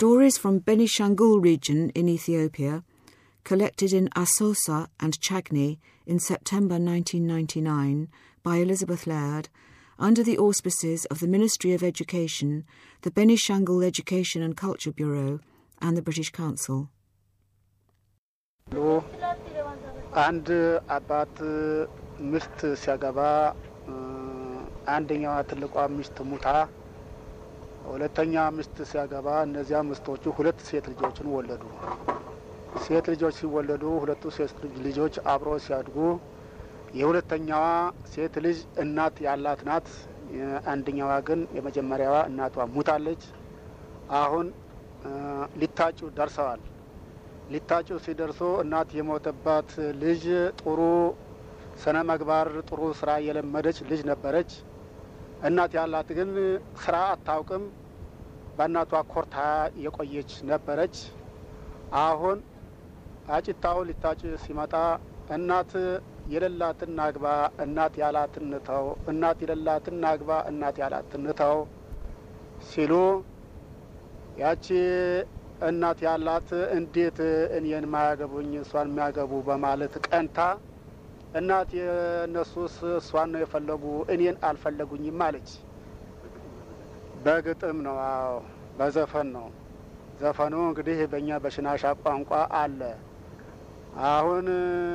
Stories from Benishangul region in Ethiopia, collected in Asosa and Chagni in September 1999 by Elizabeth Laird, under the auspices of the Ministry of Education, the Benishangul Education and Culture Bureau, and the British Council. አንድ አባት ሚስት ሲያገባ አንደኛዋ ትልቋ ሚስት ሙታ ሁለተኛ ሚስት ሲያገባ እነዚያ ሚስቶቹ ሁለት ሴት ልጆችን ወለዱ። ሴት ልጆች ሲወለዱ ሁለቱ ሴት ልጆች አብሮ ሲያድጉ የሁለተኛዋ ሴት ልጅ እናት ያላት ናት። አንደኛዋ ግን የመጀመሪያዋ እናቷ ሙታለች። አሁን ሊታጩ ደርሰዋል። ሊታጩ ሲደርሱ እናት የሞተባት ልጅ ጥሩ ስነ ምግባር፣ ጥሩ ስራ የለመደች ልጅ ነበረች። እናት ያላት ግን ስራ አታውቅም። በእናቷ ኮርታ የቆየች ነበረች። አሁን አጭታው ሊታጭ ሲመጣ እናት የሌላትን ናግባ፣ እናት ያላትን ንተው፣ እናት የሌላትን ናግባ፣ እናት ያላትን ንተው ሲሉ ያቺ እናት ያላት እንዴት እኔን ማያገቡኝ እሷን የሚያገቡ በማለት ቀንታ እናት የእነሱስ እሷን ነው የፈለጉ እኔን አልፈለጉኝም አለች። በግጥም ነው። አዎ በዘፈን ነው። ዘፈኑ እንግዲህ በእኛ በሽናሻ ቋንቋ አለ። አሁን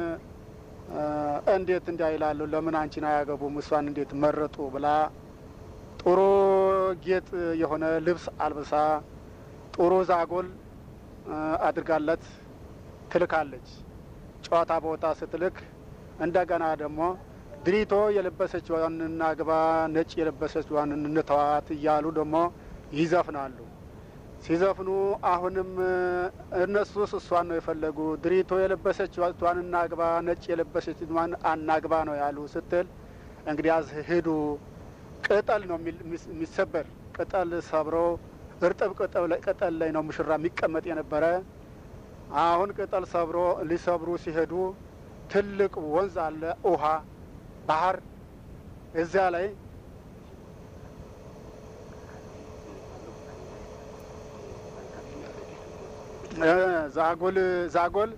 እንዴት እንዲያ ይላሉ፣ ለምን አንቺን አያገቡም እሷን እንዴት መረጡ ብላ ጥሩ ጌጥ የሆነ ልብስ አልብሳ ጥሩ ዛጎል አድርጋለት ትልካለች። ጨዋታ ቦታ ስትልክ እንደገና ደግሞ ድሪቶ የለበሰችዋን እናግባ፣ ነጭ የለበሰችዋን እንተዋት እያሉ ደግሞ ይዘፍናሉ። ሲዘፍኑ አሁንም እነሱስ እሷን ነው የፈለጉ። ድሪቶ የለበሰችዋን እናግባ፣ ነጭ የለበሰችዋን አናግባ ነው ያሉ ስትል እንግዲያዝ ሂዱ። ቅጠል ነው የሚሰበር ቅጠል ሰብሮ እርጥብ ቅጠል ላይ ነው ሙሽራ የሚቀመጥ የነበረ። አሁን ቅጠል ሰብሮ ሊሰብሩ ሲሄዱ ትልቅ ወንዝ አለ፣ ውሃ ባህር። እዚያ ላይ ዛጎል ዛጎል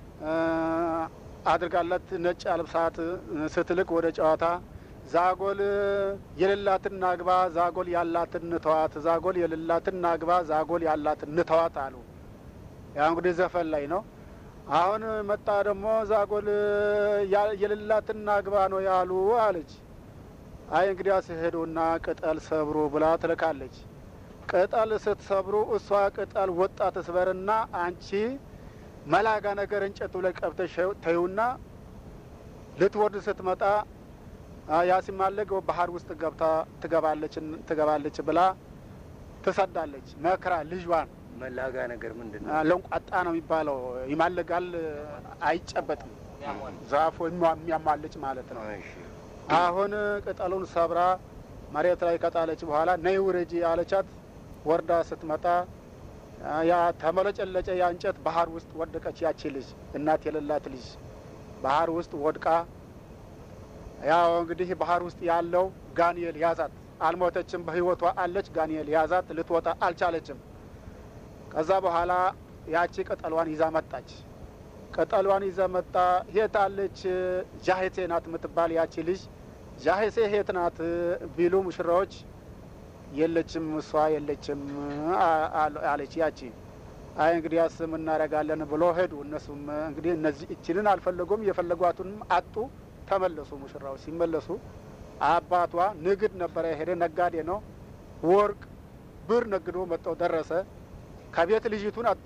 አድርጋለት ነጭ አልብሳት ስትልቅ ወደ ጨዋታ ዛጎል የሌላትን ናግባ ዛጎል ያላትን ንተዋት፣ ዛጎል የሌላትን ናግባ ዛጎል ያላትን ንተዋት አሉ። ያ እንግዲህ ዘፈን ላይ ነው። አሁን መጣ ደግሞ ዛጎል የሌላትን ናግባ ነው ያሉ አለች። አይ እንግዲያ ሲሄዱና ቅጠል ሰብሩ ብላ ትልካለች። ቅጠል ስትሰብሩ እሷ ቅጠል ወጣ ትስበርና አንቺ መላጋ ነገር እንጨቱ ላይ ቀብተሽ ተዩና ልትወርድ ስትመጣ ያሲማለግ ባህር ውስጥ ገብታ ትገባለች ትገባለች ብላ ትሰዳለች። መክራ ልጇን መላጋ ነገር ምንድን ነው? ለንቋጣ ነው የሚባለው። ይማለጋል፣ አይጨበጥም። ዛፎ የሚያማልጭ ማለት ነው። አሁን ቅጠሉን ሰብራ መሬት ላይ ከጣለች በኋላ ነይ ውረጂ አለቻት። ወርዳ ስትመጣ ያ ተመለጨለጨ ያ እንጨት ባህር ውስጥ ወደቀች። ያቺ ልጅ እናት የሌላት ልጅ ባህር ውስጥ ወድቃ ያው እንግዲህ ባህር ውስጥ ያለው ጋንኤል ያዛት። አልሞተችም፣ በህይወቷ አለች። ጋንኤል ያዛት፣ ልትወጣ አልቻለችም። ከዛ በኋላ ያቺ ቅጠሏን ይዛ መጣች። ቅጠሏን ይዛ መጣ። ሄት አለች ጃሄቴ ናት የምትባል ያቺ ልጅ ጃሄሴ ሄት ናት ቢሉ ሙሽራዎች የለችም፣ እሷ የለችም አለች ያቺ። አይ እንግዲህ ያስም እናደርጋለን ብሎ ሄዱ። እነሱም እንግዲህ እነዚህ እችንን አልፈለጉም፣ የፈለጓቱንም አጡ። ተመለሱ። ሙሽራው ሲመለሱ አባቷ ንግድ ነበረ የሄደ ነጋዴ ነው። ወርቅ ብር ነግዶ መጥተው ደረሰ። ከቤት ልጅቱን አጣ።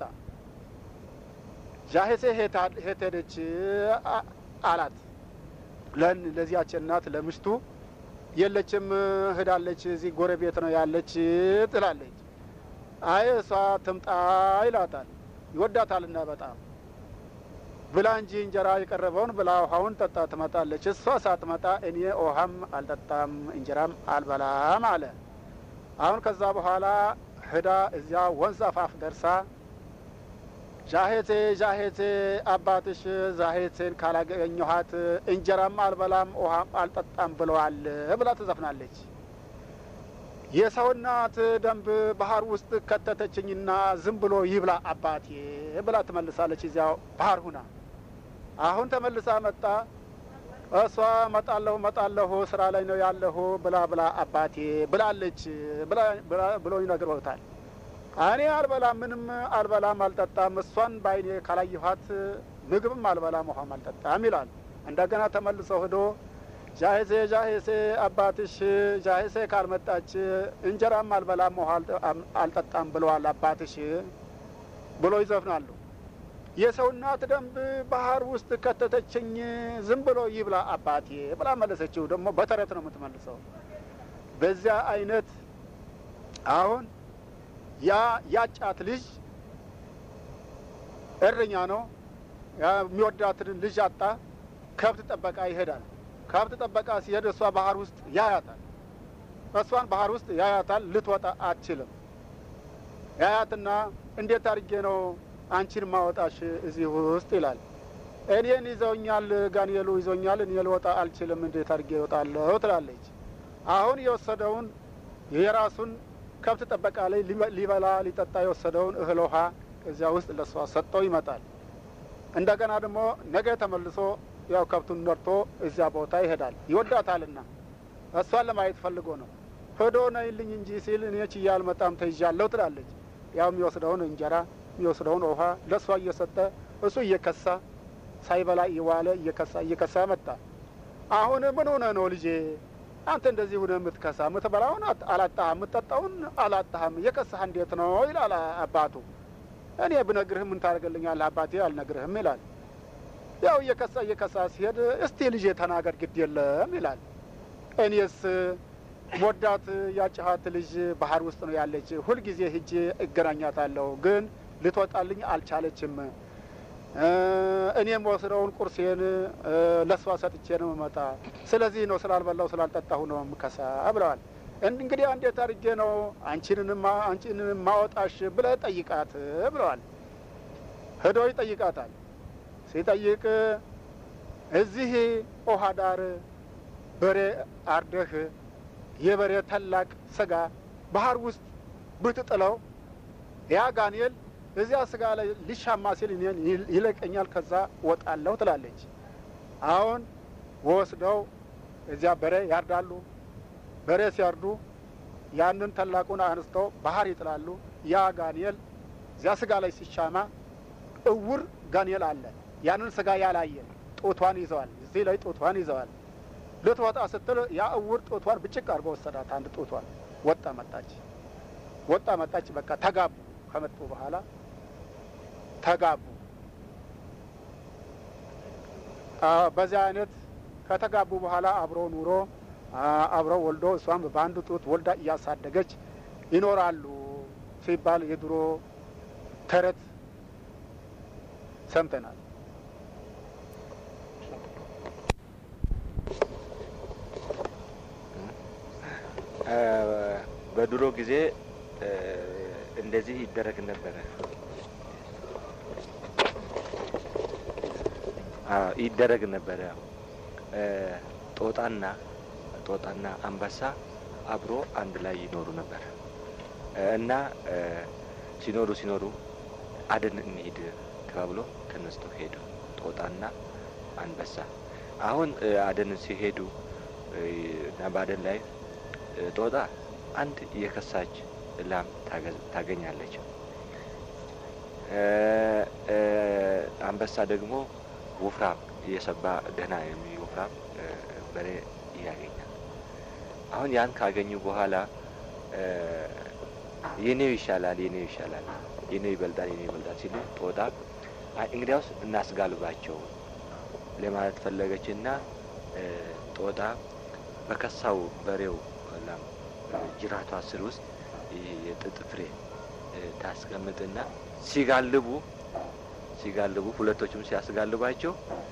ጃሄሴ ሄት ሄደች አላት። ለን ለዚያች እናት ለምሽቱ የለችም፣ ሄዳለች፣ እዚህ ጎረቤት ነው ያለች ትላለች። አይ እሷ ትምጣ ይላታል። ይወዳታልና በጣም ብላ እንጂ እንጀራ የቀረበውን ብላ ውሃውን ጠጣ ትመጣለች። እሷ ሳትመጣ እኔ ውሃም አልጠጣም እንጀራም አልበላም አለ። አሁን ከዛ በኋላ ህዳ እዚያ ወንዝ አፋፍ ደርሳ ዣሄቴ ዣሄቴ አባትሽ ዛሄቴን ካላገኘኋት እንጀራም አልበላም ውሃም አልጠጣም ብለዋል ብላ ትዘፍናለች። የሰው እናት ደንብ ባህር ውስጥ ከተተችኝና ዝም ብሎ ይብላ አባቴ ብላ ትመልሳለች። እዚያው ባህር ሁና አሁን ተመልሳ መጣ። እሷ መጣለሁ መጣለሁ ስራ ላይ ነው ያለሁ ብላ ብላ አባቴ ብላለች ብሎ ይነግሮታል። እኔ አልበላም፣ ምንም አልበላም፣ አልጠጣም። እሷን በዓይኔ ካላየኋት ምግብም አልበላም፣ ውሃም አልጠጣም ይላል። እንደገና ተመልሰው ሂዶ ጃሄሴ ጃሄሴ አባትሽ ጃሄሴ ካልመጣች እንጀራም አልበላም ውሃ አልጠጣም ብለዋል አባትሽ ብሎ ይዘፍናሉ። የሰው እናት ደንብ ባህር ውስጥ ከተተችኝ ዝም ብሎ ይብላ አባቴ ብላ መለሰችው። ደግሞ በተረት ነው የምትመልሰው። በዚያ አይነት አሁን ያ ያጫት ልጅ እረኛ ነው። የሚወዳትን ልጅ አጣ። ከብት ጠበቃ ይሄዳል። ከብት ጠበቃ ሲሄድ እሷ ባህር ውስጥ ያያታል። እሷን ባህር ውስጥ ያያታል። ልትወጣ አትችልም። ያያትና እንዴት አድርጌ ነው አንቺን ማወጣሽ እዚህ ውስጥ ይላል። እኔን ይዘውኛል፣ ጋንኤሉ ይዞኛል፣ እኔ ልወጣ አልችልም። እንዴት አድርጌ እወጣለሁ ትላለች። አሁን የወሰደውን የራሱን ከብት ጠበቃ ላይ ሊበላ ሊጠጣ የወሰደውን እህል ውሃ እዚያ ውስጥ ለእሷ ሰጠው ይመጣል። እንደገና ደግሞ ነገ ተመልሶ ያው ከብቱን ነርቶ እዚያ ቦታ ይሄዳል። ይወዳታልና እሷን ለማየት ፈልጎ ነው። ሄዶ ነይልኝ እንጂ ሲል እኔ ችዬ አልመጣም ተይዣለሁ ትላለች። ያው የሚወስደውን እንጀራ የሚወስደውን ውሃ ለእሷ እየሰጠ እሱ እየከሳ ሳይበላ እየዋለ እየከሳ እየከሳ መጣ። አሁን ምን ሆነ ነው ልጄ አንተ እንደዚህ ሁነ የምትከሳ የምትበላውን አላጣህም፣ የምትጠጣውን አላጣህም፣ የከሳህ እንዴት ነው ይላል አባቱ። እኔ ብነግርህም ምን ታደርግልኛለህ አባቴ አልነግርህም ይላል። ያው እየከሳ እየከሳ ሲሄድ እስቲ ልጄ ተናገር ግድ የለም ይላል። እኔስ ሞዳት ያጭሃት ልጅ ባህር ውስጥ ነው ያለች። ሁልጊዜ ሂጄ እገናኛታለሁ፣ ግን ልትወጣልኝ አልቻለችም። እኔም ወስደውን ቁርሴን ለእሷ ሰጥቼ ነው መጣ። ስለዚህ ነው ስላልበላው ስላልጠጣሁ ነው ምከሳ ብለዋል። እንግዲህ እንዴት አድርጌ ነው አንቺን ማወጣሽ ብለህ ጠይቃት ብለዋል። ሄዶ ይጠይቃታል። ሲጠይቅ እዚህ ውሃ ዳር በሬ አርደህ የበሬ ታላቅ ስጋ ባህር ውስጥ ብትጥለው ያ ጋንኤል እዚያ ስጋ ላይ ሊሻማ ሲል እኔን ይለቀኛል፣ ከዛ ወጣለሁ ትላለች። አሁን ወስደው እዚያ በሬ ያርዳሉ። በሬ ሲያርዱ ያንን ታላቁን አንስተው ባህር ይጥላሉ። ያ ጋንኤል እዚያ ስጋ ላይ ሲሻማ እውር ጋንኤል አለ። ያንን ስጋ ያላየ ጡቷን ይዘዋል። እዚህ ላይ ጡቷን ይዘዋል። ልትወጣ ስትል ያ እውር ጡቷን ብጭቅ አድርጎ ወሰዳት። አንድ ጡቷን ወጣ መጣች፣ ወጣ መጣች። በቃ ተጋቡ። ከመጡ በኋላ ተጋቡ። በዚያ አይነት ከተጋቡ በኋላ አብረው ኑሮ አብረው ወልዶ እሷም በአንድ ጡት ወልዳ እያሳደገች ይኖራሉ ሲባል የድሮ ተረት ሰምተናል። በድሮ ጊዜ እንደዚህ ይደረግ ነበረ። ይደረግ ነበረ። ጦጣና ጦጣና አንበሳ አብሮ አንድ ላይ ይኖሩ ነበር እና ሲኖሩ ሲኖሩ አደን እንሂድ ተባብሎ ተነስቶ ሄዱ። ጦጣና አንበሳ አሁን አደን ሲሄዱ እና በአደን ላይ ጦጣ አንድ የከሳች ላም ታገኛለች። አንበሳ ደግሞ ወፍራም የሰባ ደህና የሚወፍራም በሬ ያገኛል። አሁን ያን ካገኙ በኋላ የኔው ይሻላል፣ የኔው ይሻላል፣ የኔው ይበልጣል፣ የኔው ይበልጣል ሲሉ ጦጣ እንግዲያውስ እናስጋልባቸው ለማለት ፈለገችና ጦጣ በከሳው በሬው ላም ጅራቷ ስር ውስጥ የጥጥ ፍሬ ታስቀምጥና ሲጋልቡ ሲጋልቡ ሁለቶችም ሲያስጋልባቸው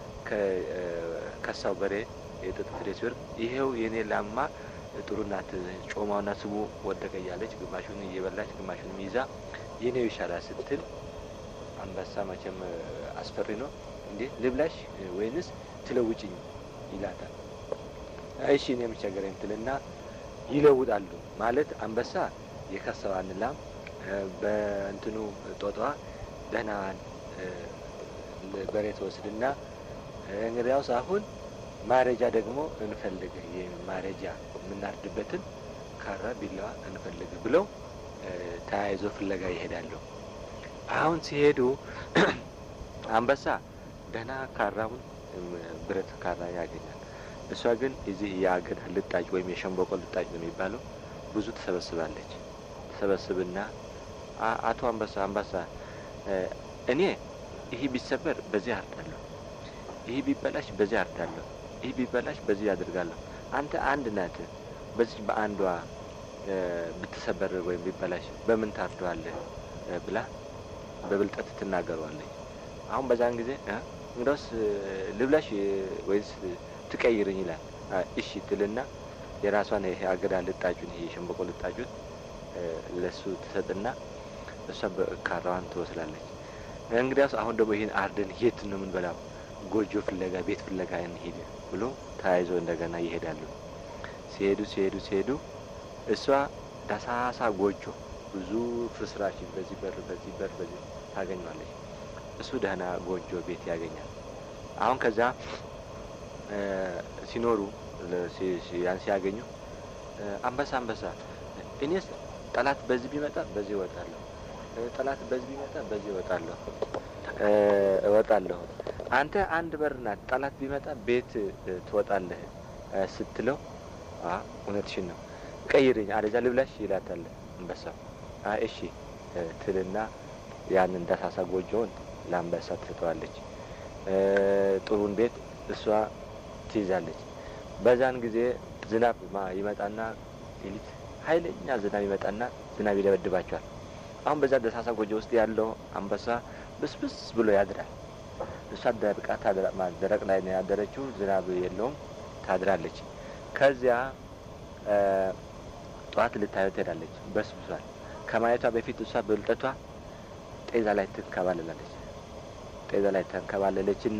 ከከሳው በሬ የጥጥ ፍሬ ሲወር ይሄው የኔ ላማ ጥሩ ናት፣ ጮማውና ስቡ ወደቀ እያለች ግማሹን እየበላች ግማሹንም ይዛ የኔው ይሻላል ስትል አንበሳ መቼም አስፈሪ ነው። እንዴ ልብላሽ ወይንስ ትለውጭኝ ይላታል። እሺ እኔ የምቸገረኝ ትልና ይለውጣሉ። ማለት አንበሳ የከሰዋን ላም በእንትኑ ጦጧ ደህናዋን በሬ ትወስድና እንግዲያውስ አሁን ማረጃ ደግሞ እንፈልግ ማረጃ የምናርድበትን ካራ ቢላዋ እንፈልግ ብለው ተያይዞ ፍለጋ ይሄዳሉ። አሁን ሲሄዱ አንበሳ ደህና ካራውን ብረት ካራ ያገኛል። እሷ ግን እዚህ የአገዳ ልጣጭ ወይም የሸንበቆ ልጣጭ ነው የሚባለው ብዙ ትሰበስባለች። ትሰበስብና አቶ አንበሳ አንበሳ እኔ ይህ ቢሰበር በዚህ አርዳለሁ፣ ይህ ቢበላሽ በዚህ አርዳለሁ፣ ይህ ቢበላሽ በዚህ ያደርጋለሁ። አንተ አንድ ናት፣ በዚህ በአንዷ ብትሰበር ወይም ቢበላሽ በምን ታርደዋለህ ብላ በብልጠት ትናገረዋለች። አሁን በዛን ጊዜ እንግዳውስ ልብላሽ ወይስ ትቀይርኝ ይላል። እሺ ትልና የራሷን ይሄ አገዳ ልጣጩን ይሄ የሸንበቆ ልጣጩን ለሱ ትሰጥና እሷ ካራዋን ትወስላለች። እንግዲያውስ አሁን ደግሞ ይህን አርደን የት ነው የምንበላው? ጎጆ ፍለጋ ቤት ፍለጋ እንሂድ ብሎ ተያይዞ እንደገና ይሄዳሉ። ሲሄዱ ሲሄዱ ሲሄዱ እሷ ዳሳሳ ጎጆ ብዙ ፍርስራሽ በዚህ በር በዚህ በር በዚህ ታገኘዋለች። እሱ ደህና ጎጆ ቤት ያገኛል። አሁን ከዛ ሲኖሩ ያን ሲያገኙ አንበሳ አንበሳ እኔስ ጠላት በዚህ ቢመጣ በዚህ እወጣለሁ፣ ጠላት በዚህ ቢመጣ በዚህ እወጣለሁ እወጣለሁ። አንተ አንድ በር ናት፣ ጠላት ቢመጣ ቤት ትወጣለህ ስትለው እውነትሽን ነው ቀይርኝ፣ አለዛ ልብላሽ ይላታል አንበሳው። እሺ ትልና ያንን ዳሳሳ ጎጆውን ለአንበሳ ትሰጠዋለች። ጥሩን ቤት እሷ ትይዛለች። በዛን ጊዜ ዝናብ ይመጣና ሌሊት ኃይለኛ ዝናብ ይመጣና ዝናብ ይደበድባቸዋል። አሁን በዛ ደሳሳ ጎጆ ውስጥ ያለው አንበሳ ብስብስ ብሎ ያድራል። እሷ ደርቃ ደረቅ ላይ ነው ያደረችው፣ ዝናብ የለውም ታድራለች። ከዚያ ጠዋት ልታየው ትሄዳለች። በስብሷል። ከማየቷ በፊት እሷ በብልጠቷ ጤዛ ላይ ትንከባለላለች። ጤዛ ላይ ተንከባለለች እና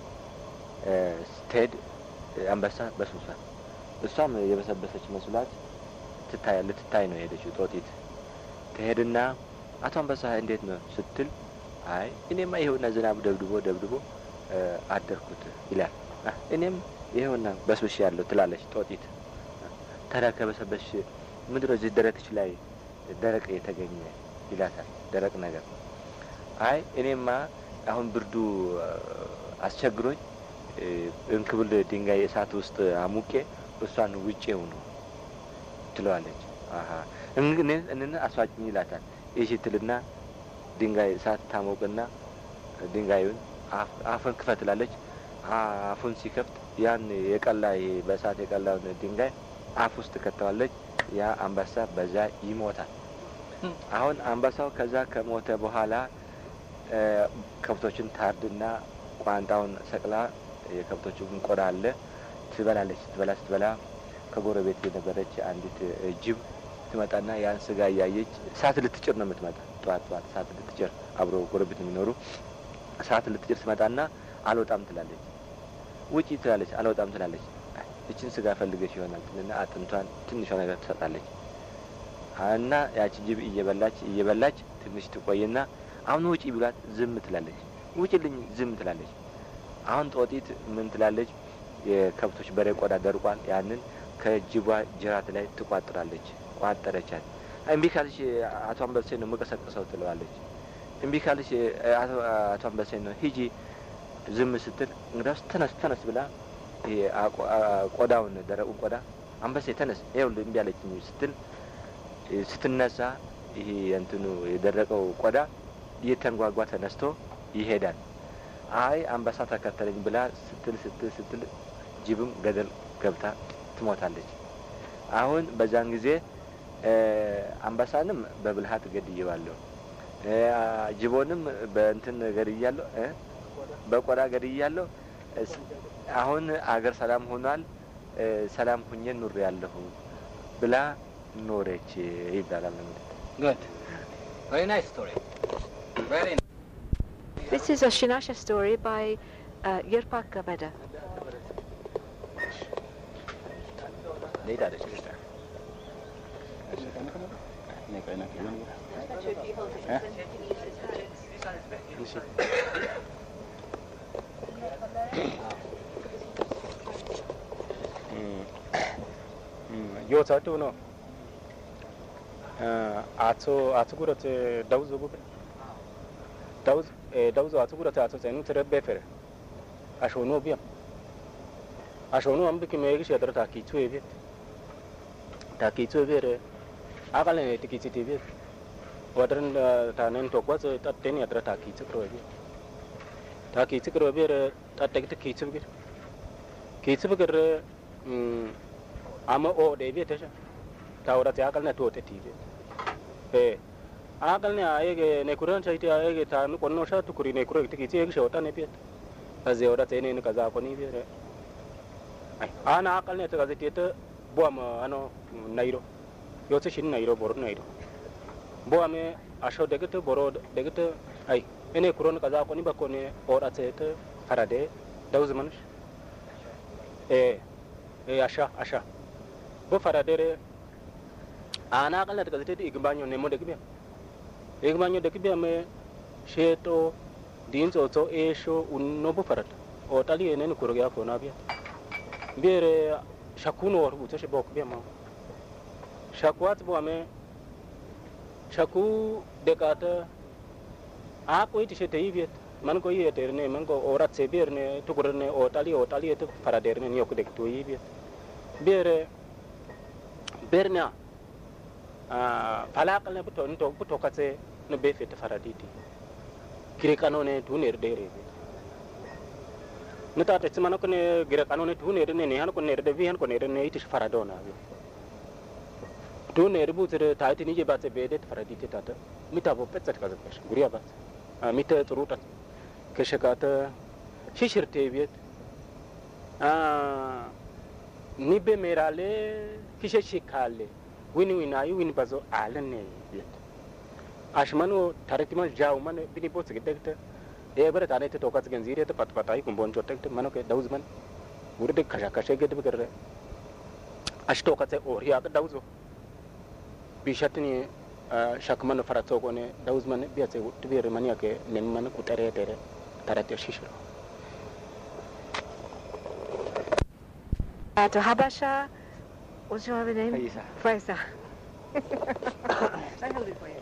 ስትሄድ አንበሳ በስብሷል። እሷም የበሰበሰች መስሏት ትታይ ልትታይ ነው የሄደችው። ጦጢት ትሄድና አቶ አንበሳ እንዴት ነው ስትል፣ አይ እኔማ ይኸውና ዝናብ ደብድቦ ደብድቦ አደርኩት ይላል። እኔም ይኸውና በስብሽ ያለው ትላለች ጦጢት። ታዲያ ከበሰበሽ ምንድን ነው እዚህ ደረትሽ ላይ ደረቅ የተገኘ ይላታል። ደረቅ ነገር አይ እኔማ አሁን ብርዱ አስቸግሮኝ እንክብል ድንጋይ እሳት ውስጥ አሙቄ እሷን ውጬው ነው ትለዋለች። አሀ እንን አስዋጭኝ ይላታል። ይሺ ትልና ድንጋይ እሳት ታሞቅና ድንጋዩን አፍን ክፈት ትላለች። አፉን ሲከፍት ያን የቀላ በእሳት የቀላውን ድንጋይ አፍ ውስጥ ከተዋለች። ያ አንበሳ በዛ ይሞታል። አሁን አንበሳው ከዛ ከሞተ በኋላ ከብቶችን ታርድና ቋንጣውን ሰቅላ የከብቶችን ቆዳ አለ ትበላለች። ስትበላ ስትበላ ከጎረቤት የነበረች አንዲት ጅብ ትመጣና ያን ስጋ እያየች እሳት ልትጭር ነው የምትመጣ። ጠዋት ጠዋት እሳት ልትጭር አብሮ ጎረቤት የሚኖሩ እሳት ልትጭር ትመጣና አልወጣም ትላለች። ውጪ ትላለች። አልወጣም ትላለች። እችን ስጋ ፈልገች ይሆናል ትልና አጥንቷን ትንሿ ነገር ትሰጣለች። እና ያቺ ጅብ እየበላች እየበላች ትንሽ ትቆይና አሁን ውጪ ብሏት ዝም ትላለች። ውጪልኝ ዝም ትላለች። አሁን ጦጢት ምን ትላለች? የከብቶች በሬ ቆዳ ደርቋል። ያንን ከጅቧ ጅራት ላይ ትቋጥራለች። ቋጠረቻት። እምቢ ካልሽ አቶ አንበሴ ነው የምቀሰቅሰው ትለዋለች። እምቢ ካልሽ አቶ አንበሴ ነው ሂጂ። ዝም ስትል እንግዳውስ ተነስ ተነስ ብላ ቆዳውን ደረቁን ቆዳ አንበሴ ተነስ ይኸውልህ እምቢ አለችኝ ስትል ስትነሳ ይሄ እንትኑ የደረቀው ቆዳ እየተንጓጓ ተነስቶ ይሄዳል። አይ አንበሳ ተከተለኝ ብላ ስትል ስትል ስትል ጅብም ገደል ገብታ ትሞታለች። አሁን በዛን ጊዜ አንበሳንም በብልሃት ገድየዋለሁ፣ ጅቦንም በእንትን ገድያለሁ፣ በቆዳ ገድያለሁ። አሁን አገር ሰላም ሆኗል፣ ሰላም ሁኜ ኑር ያለሁ ብላ ኖረች ይባላል። Good. Very nice story. Very nice. This is a Shinasha story by uh, Yerpak Gavada. ሌት አለች yoo saatu no atso atso gura te dauzo gube dauzo e dauzo atso gura te atso te nutre befere asho no biam asho no ambi ki megi shedra ta ki chue bi ta ki chue bere akale ne ti ki ti bi wadran ta nen to kwa ta ten ya ta ki chukro bi ta ki chukro bere ta tek ti ki chue bi ki chue bere ama o de bi ta ta ora ta akal na to te ti bi e akal ne ayege ne kuran chai ti ayege ta nu konno sha tu kuri ne kuro ti ki chi shota ne bi kaze ora te ne ne kaza ko ni bi re ai ana akal ne ta kaze ti ta bo ma ano nairo yo se shin nairo bor nairo bo ame asho de gete boro de gete ai ene kuron kaza ko ni ba ko ne ora te ta farade dauz manush e e asha asha bo faradere ana kala daga zete igbanyo ne mo de kibya igbanyo de kibya me sheto din so so e sho unno bo farat o tali ene ni kurga ko na biya bere shakuno war buto she bok biya ma shakwat bo ame shaku de kata a ko iti she te ibiet man ko yete ne man ko orat se bir ne tukur ne o tali o tali et farader ne yok de to ibiet bere berna a falakal ne buto nto buto katse no be fit faraditi kire kanone tuner dere ne ta te mana ko ne gire kanone tuner ne ne han ko ne de vi han ko ne ne iti faradona bi tuner butere ta iti ni je batse be de faraditi ta mita bo petsat kaza pesh guriya bat mita turutat keshakata shishirte biet nibe merale kishe shikale wini winayi wini bazo alane biet ashmanu taritimal jaw man bini bo sigedekte e bare tane te tokat genzire te pat patai kumbon chotekte mano ke dauz man wurde kasha kasha ged bigere ash tokat se or ya dauzo bishatni shakman farato ko ne dauz man biat se tibere mania ke nem man kutere tere tarate shishiro Uh, to Habasha, what's your other name? Faisa. Faisa. I hold it for you.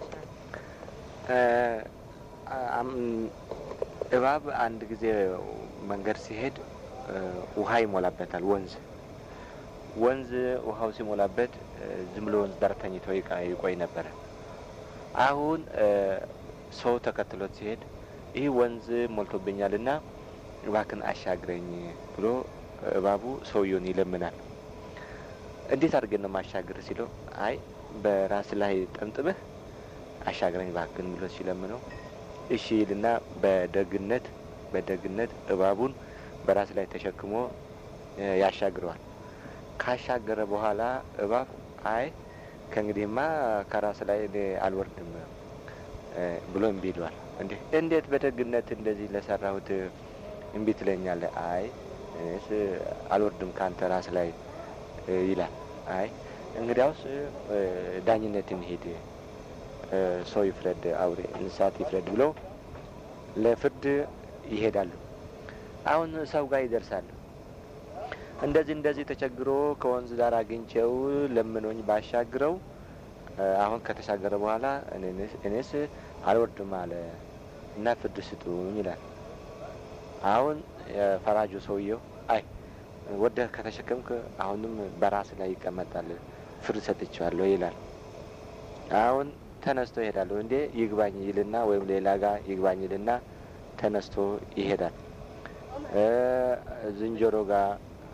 እባብ አንድ ጊዜ መንገድ ሲሄድ ውሃ ይሞላበታል። ወንዝ ወንዝ ውሃው ሲሞላበት ዝም ብሎ ወንዝ ዳር ተኝቶ ይቆይ ነበረ። አሁን ሰው ተከትሎት ሲሄድ ይህ ወንዝ ሞልቶብኛል እና እባክን አሻግረኝ ብሎ እባቡ ሰውየውን ይለምናል። እንዴት አድርገን ነው ማሻገር ሲለው፣ አይ በራስ ላይ ጠምጥመህ አሻግረኝ እባክን ብሎ ሲለምነው እሺ ይልና በደግነት በደግነት እባቡን በራስ ላይ ተሸክሞ ያሻግረዋል። ካሻገረ በኋላ እባብ አይ ከእንግዲህማ ከራስ ላይ እኔ አልወርድም ብሎ እምቢ ይለዋል። እንዴ እንዴት በደግነት እንደዚህ ለሰራሁት እምቢ ትለኛለህ? አይ እኔስ አልወርድም ከአንተ ራስ ላይ ይላል። አይ እንግዲያውስ ዳኝነት እንሂድ፣ ሰው ይፍረድ፣ አውሬ እንስሳት ይፍረድ ብለው ለፍርድ ይሄዳሉ። አሁን ሰው ጋር ይደርሳሉ። እንደዚህ እንደዚህ ተቸግሮ ከወንዝ ዳር አግኝቼው ለምኖኝ ባሻግረው አሁን ከተሻገረ በኋላ እኔስ አልወርድም አለ እና ፍርድ ስጡኝ ይላል። አሁን ፈራጁ ሰውየው አይ ወደህ ከተሸከምክ አሁንም በራስ ላይ ይቀመጣል፣ ፍርድ ሰጥቼዋለሁ ይላል። አሁን ተነስቶ ይሄዳሉ። እንዴ ይግባኝ ይልና ወይም ሌላ ጋር ይግባኝ ይልና ተነስቶ ይሄዳል። ዝንጀሮ ጋር፣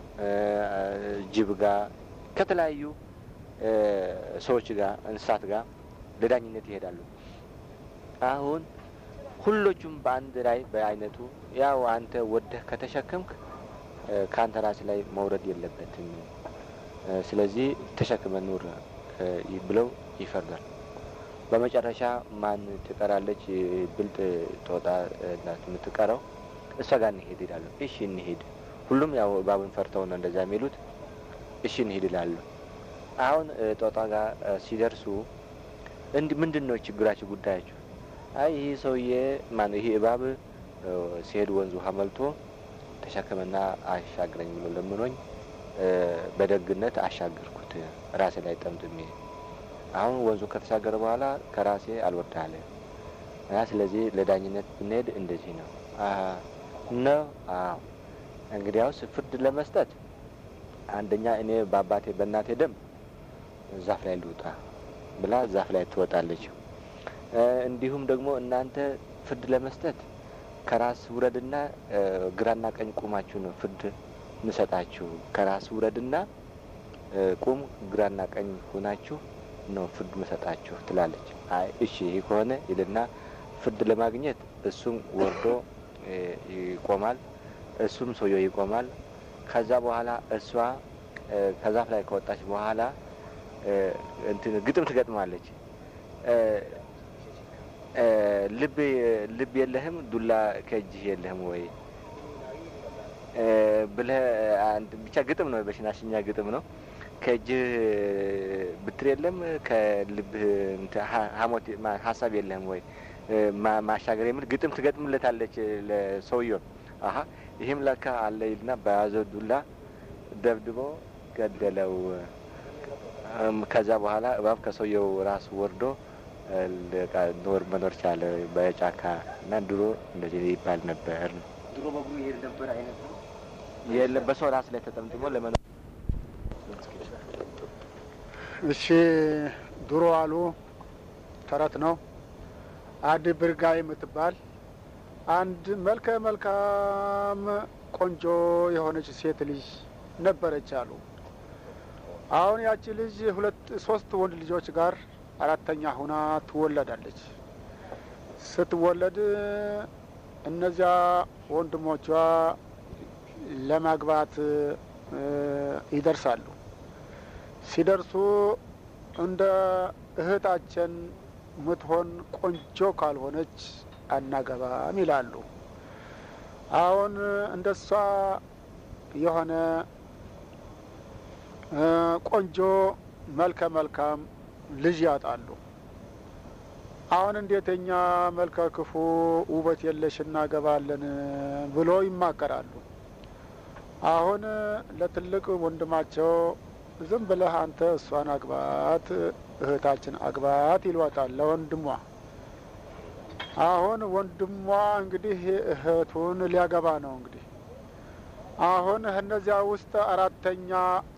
ጅብ ጋር፣ ከተለያዩ ሰዎች ጋር፣ እንስሳት ጋር ለዳኝነት ይሄዳሉ። አሁን ሁሎቹም በአንድ ላይ በአይነቱ ያው አንተ ወደህ ከተሸከምክ ከአንተ ራስ ላይ መውረድ የለበትም፣ ስለዚህ ተሸክመ ኑር ብለው ይፈርዳል። በመጨረሻ ማን ትቀራለች? ብልጥ ጦጣ ናት የምትቀረው። እሷ ጋር እንሄድ ይላሉ። እሺ እንሄድ። ሁሉም ያው እባብን ፈርተው ነው እንደዛ የሚሉት። እሺ እንሄድ ይላሉ። አሁን ጦጣ ጋር ሲደርሱ እንዲ ምንድን ነው ችግራችሁ ጉዳያችሁ? አይ ይህ ሰውዬ ማን ይህ እባብ ሲሄድ ወንዝ ውሃ መልቶ ተሸከመና አሻግረኝ ብሎ ለምኖኝ በደግነት አሻገርኩት ራሴ ላይ ጠምጥሜ። አሁን ወንዙ ከተሻገረ በኋላ ከራሴ አልወርዳለ እና ስለዚህ ለዳኝነት ብንሄድ እንደዚህ ነው ነው። አዎ እንግዲያውስ ፍርድ ለመስጠት አንደኛ እኔ በአባቴ በእናቴ ደም ዛፍ ላይ ልውጣ ብላ ዛፍ ላይ ትወጣለች። እንዲሁም ደግሞ እናንተ ፍርድ ለመስጠት ከራስ ውረድና ግራና ቀኝ ቁማችሁ ነው ፍርድ እንሰጣችሁ። ከራስ ውረድና ቁም፣ ግራና ቀኝ ሆናችሁ ነው ፍርድ መሰጣችሁ ትላለች። አይ እሺ ይህ ከሆነ ይልና ፍርድ ለማግኘት እሱም ወርዶ ይቆማል፣ እሱም ሰውየው ይቆማል። ከዛ በኋላ እሷ ከዛፍ ላይ ከወጣች በኋላ እንትን ግጥም ትገጥማለች። ልብ ልብ የለህም ዱላ ከእጅህ የለህም ወይ ብለህ ብቻ ግጥም ነው፣ በሽናሽኛ ግጥም ነው። ከእጅህ ብትር የለም ከልብህ ሀሞት ሀሳብ የለህም ወይ ማሻገር የሚል ግጥም ትገጥምለታለች ለሰውየው። አሀ ይህም ለካ አለ ይልና በያዘው ዱላ ደብድቦ ገደለው። ከዛ በኋላ እባብ ከሰውየው ራስ ወርዶ ኖር መኖር ቻለ በጫካ እና ድሮ እንደዚህ ይባል ነበር። ድሮ በእግሩ ይሄድ ነበር አይነት ነው። የለም በሰው ራስ ላይ ተጠምጥሞ ለመኖር እሺ ድሮ አሉ ተረት ነው። አድ ብርጋ የምትባል አንድ መልከ መልካም ቆንጆ የሆነች ሴት ልጅ ነበረች አሉ። አሁን ያቺ ልጅ ሁለት ሶስት ወንድ ልጆች ጋር አራተኛ ሁና ትወለዳለች። ስትወለድ እነዚያ ወንድሞቿ ለማግባት ይደርሳሉ። ሲደርሱ እንደ እህታችን ምትሆን ቆንጆ ካልሆነች አናገባም ይላሉ። አሁን እንደሷ የሆነ ቆንጆ መልከ መልካም ልጅ ያጣሉ። አሁን እንዴት እኛ መልከ ክፉ ውበት የለሽ እናገባለን ብሎ ይማከራሉ። አሁን ለትልቅ ወንድማቸው ዝም ብለህ አንተ እሷን አግባት፣ እህታችን አግባት ይሏታል ለወንድሟ። አሁን ወንድሟ እንግዲህ እህቱን ሊያገባ ነው። እንግዲህ አሁን እነዚያ ውስጥ አራተኛ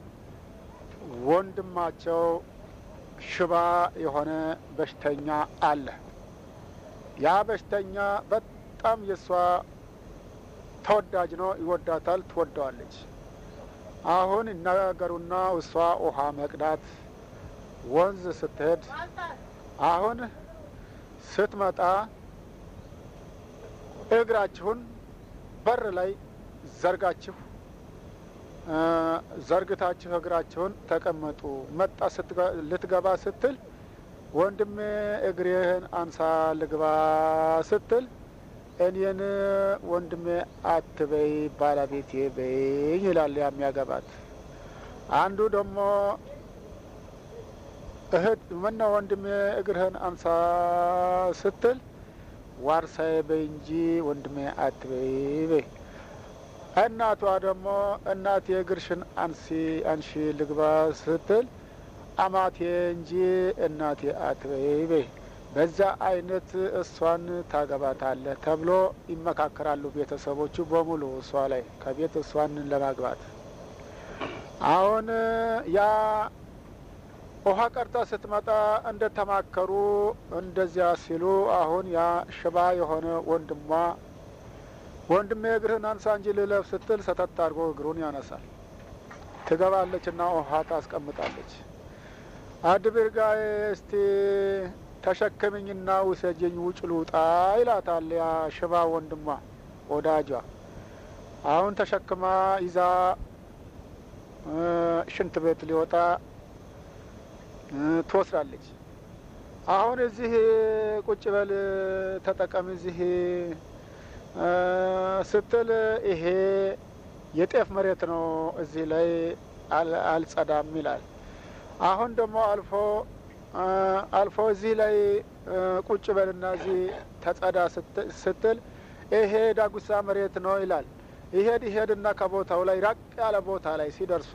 ወንድማቸው ሽባ የሆነ በሽተኛ አለ። ያ በሽተኛ በጣም የእሷ ተወዳጅ ነው፣ ይወዳታል፣ ትወደዋለች። አሁን ይነጋገሩና እሷ ውሃ መቅዳት ወንዝ ስትሄድ አሁን ስትመጣ እግራችሁን በር ላይ ዘርጋችሁ ዘርግታችሁ እግራችሁን ተቀመጡ። መጣ ልትገባ ስትል ወንድሜ እግሬህን አንሳ ልግባ ስትል እኔን ወንድሜ አትበይ ባለቤቴ በይኝ ይላል የሚያገባት። አንዱ ደግሞ እህት ምነው ወንድሜ እግርህን አንሳ ስትል ዋርሳዬ በይ እንጂ ወንድሜ አትበይ በይ። እናቷ ደግሞ እናቴ እግርሽን አንሲ አንሺ ልግባ ስትል አማቴ እንጂ እናቴ አትበይ በይ። በዛ አይነት እሷን ታገባታለህ ተብሎ ይመካከራሉ ቤተሰቦቹ በሙሉ እሷ ላይ ከቤት እሷን ለማግባት። አሁን ያ ውሃ ቀርታ ስትመጣ እንደ ተማከሩ እንደዚያ ሲሉ አሁን ያ ሽባ የሆነ ወንድሟ ወንድሜ እግርህን አንሳ እንጂ ልለፍ ስትል ሰተት አድርጎ እግሩን ያነሳል። ትገባለች እና ውሃ ታስቀምጣለች። አድብርጋዬ እስቲ ተሸከምኝና ውሰጀኝ ውጭ ልውጣ ይላታል ያ ሽባ ወንድሟ ወዳጇ። አሁን ተሸክማ ይዛ ሽንት ቤት ሊወጣ ትወስዳለች። አሁን እዚህ ቁጭ በል ተጠቀም እዚህ ስትል ይሄ የጤፍ መሬት ነው፣ እዚህ ላይ አልጸዳም ይላል። አሁን ደግሞ አልፎ አልፎ እዚህ ላይ ቁጭ በልና እዚህ ተጸዳ ስትል ይሄ ዳጉሳ መሬት ነው ይላል። ይሄድ ይሄድና ከቦታው ላይ ራቅ ያለ ቦታ ላይ ሲደርሱ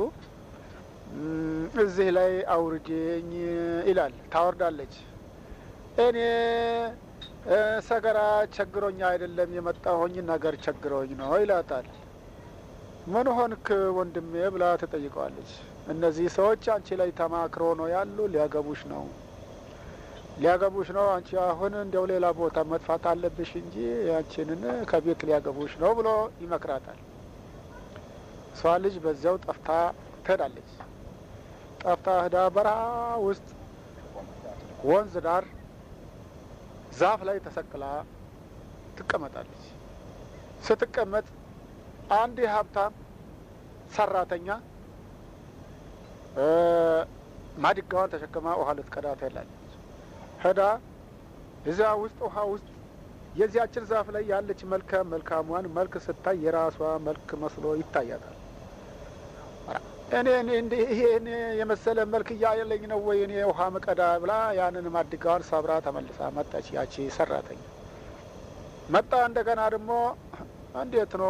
እዚህ ላይ አውርጅኝ ይላል። ታወርዳለች። እኔ ሰገራ ቸግሮኝ አይደለም የመጣሁኝ ነገር ቸግሮኝ ነው ይላታል። ምን ሆንክ ወንድሜ ብላ ትጠይቀዋለች። እነዚህ ሰዎች አንቺ ላይ ተማክሮ ነው ያሉ፣ ሊያገቡሽ ነው ሊያገቡሽ ነው። አንቺ አሁን እንዲያው ሌላ ቦታ መጥፋት አለብሽ እንጂ ያንቺንን ከቤት ሊያገቡሽ ነው ብሎ ይመክራታል። እሷ ልጅ በዚያው ጠፍታ ትሄዳለች። ጠፍታ ህዳ በረሃ ውስጥ ወንዝ ዳር ዛፍ ላይ ተሰቅላ ትቀመጣለች። ስትቀመጥ አንድ የሀብታም ሰራተኛ ማድጋዋን ተሸክማ ውሃ ልትቀዳ ትሄዳለች። ሄዳ እዚያ ውስጥ ውሃ ውስጥ የዚያችን ዛፍ ላይ ያለች መልከ መልካሟን መልክ ስታይ የራሷ መልክ መስሎ ይታያታል። እኔ ይሄን የመሰለ መልክ እያለኝ ነው ወይ እኔ ውሃ መቀዳ ብላ ያንን ማድጋዋን ሰብራ ተመልሳ መጣች። ያቺ ሰራተኛ መጣ። እንደገና ደግሞ እንዴት ነው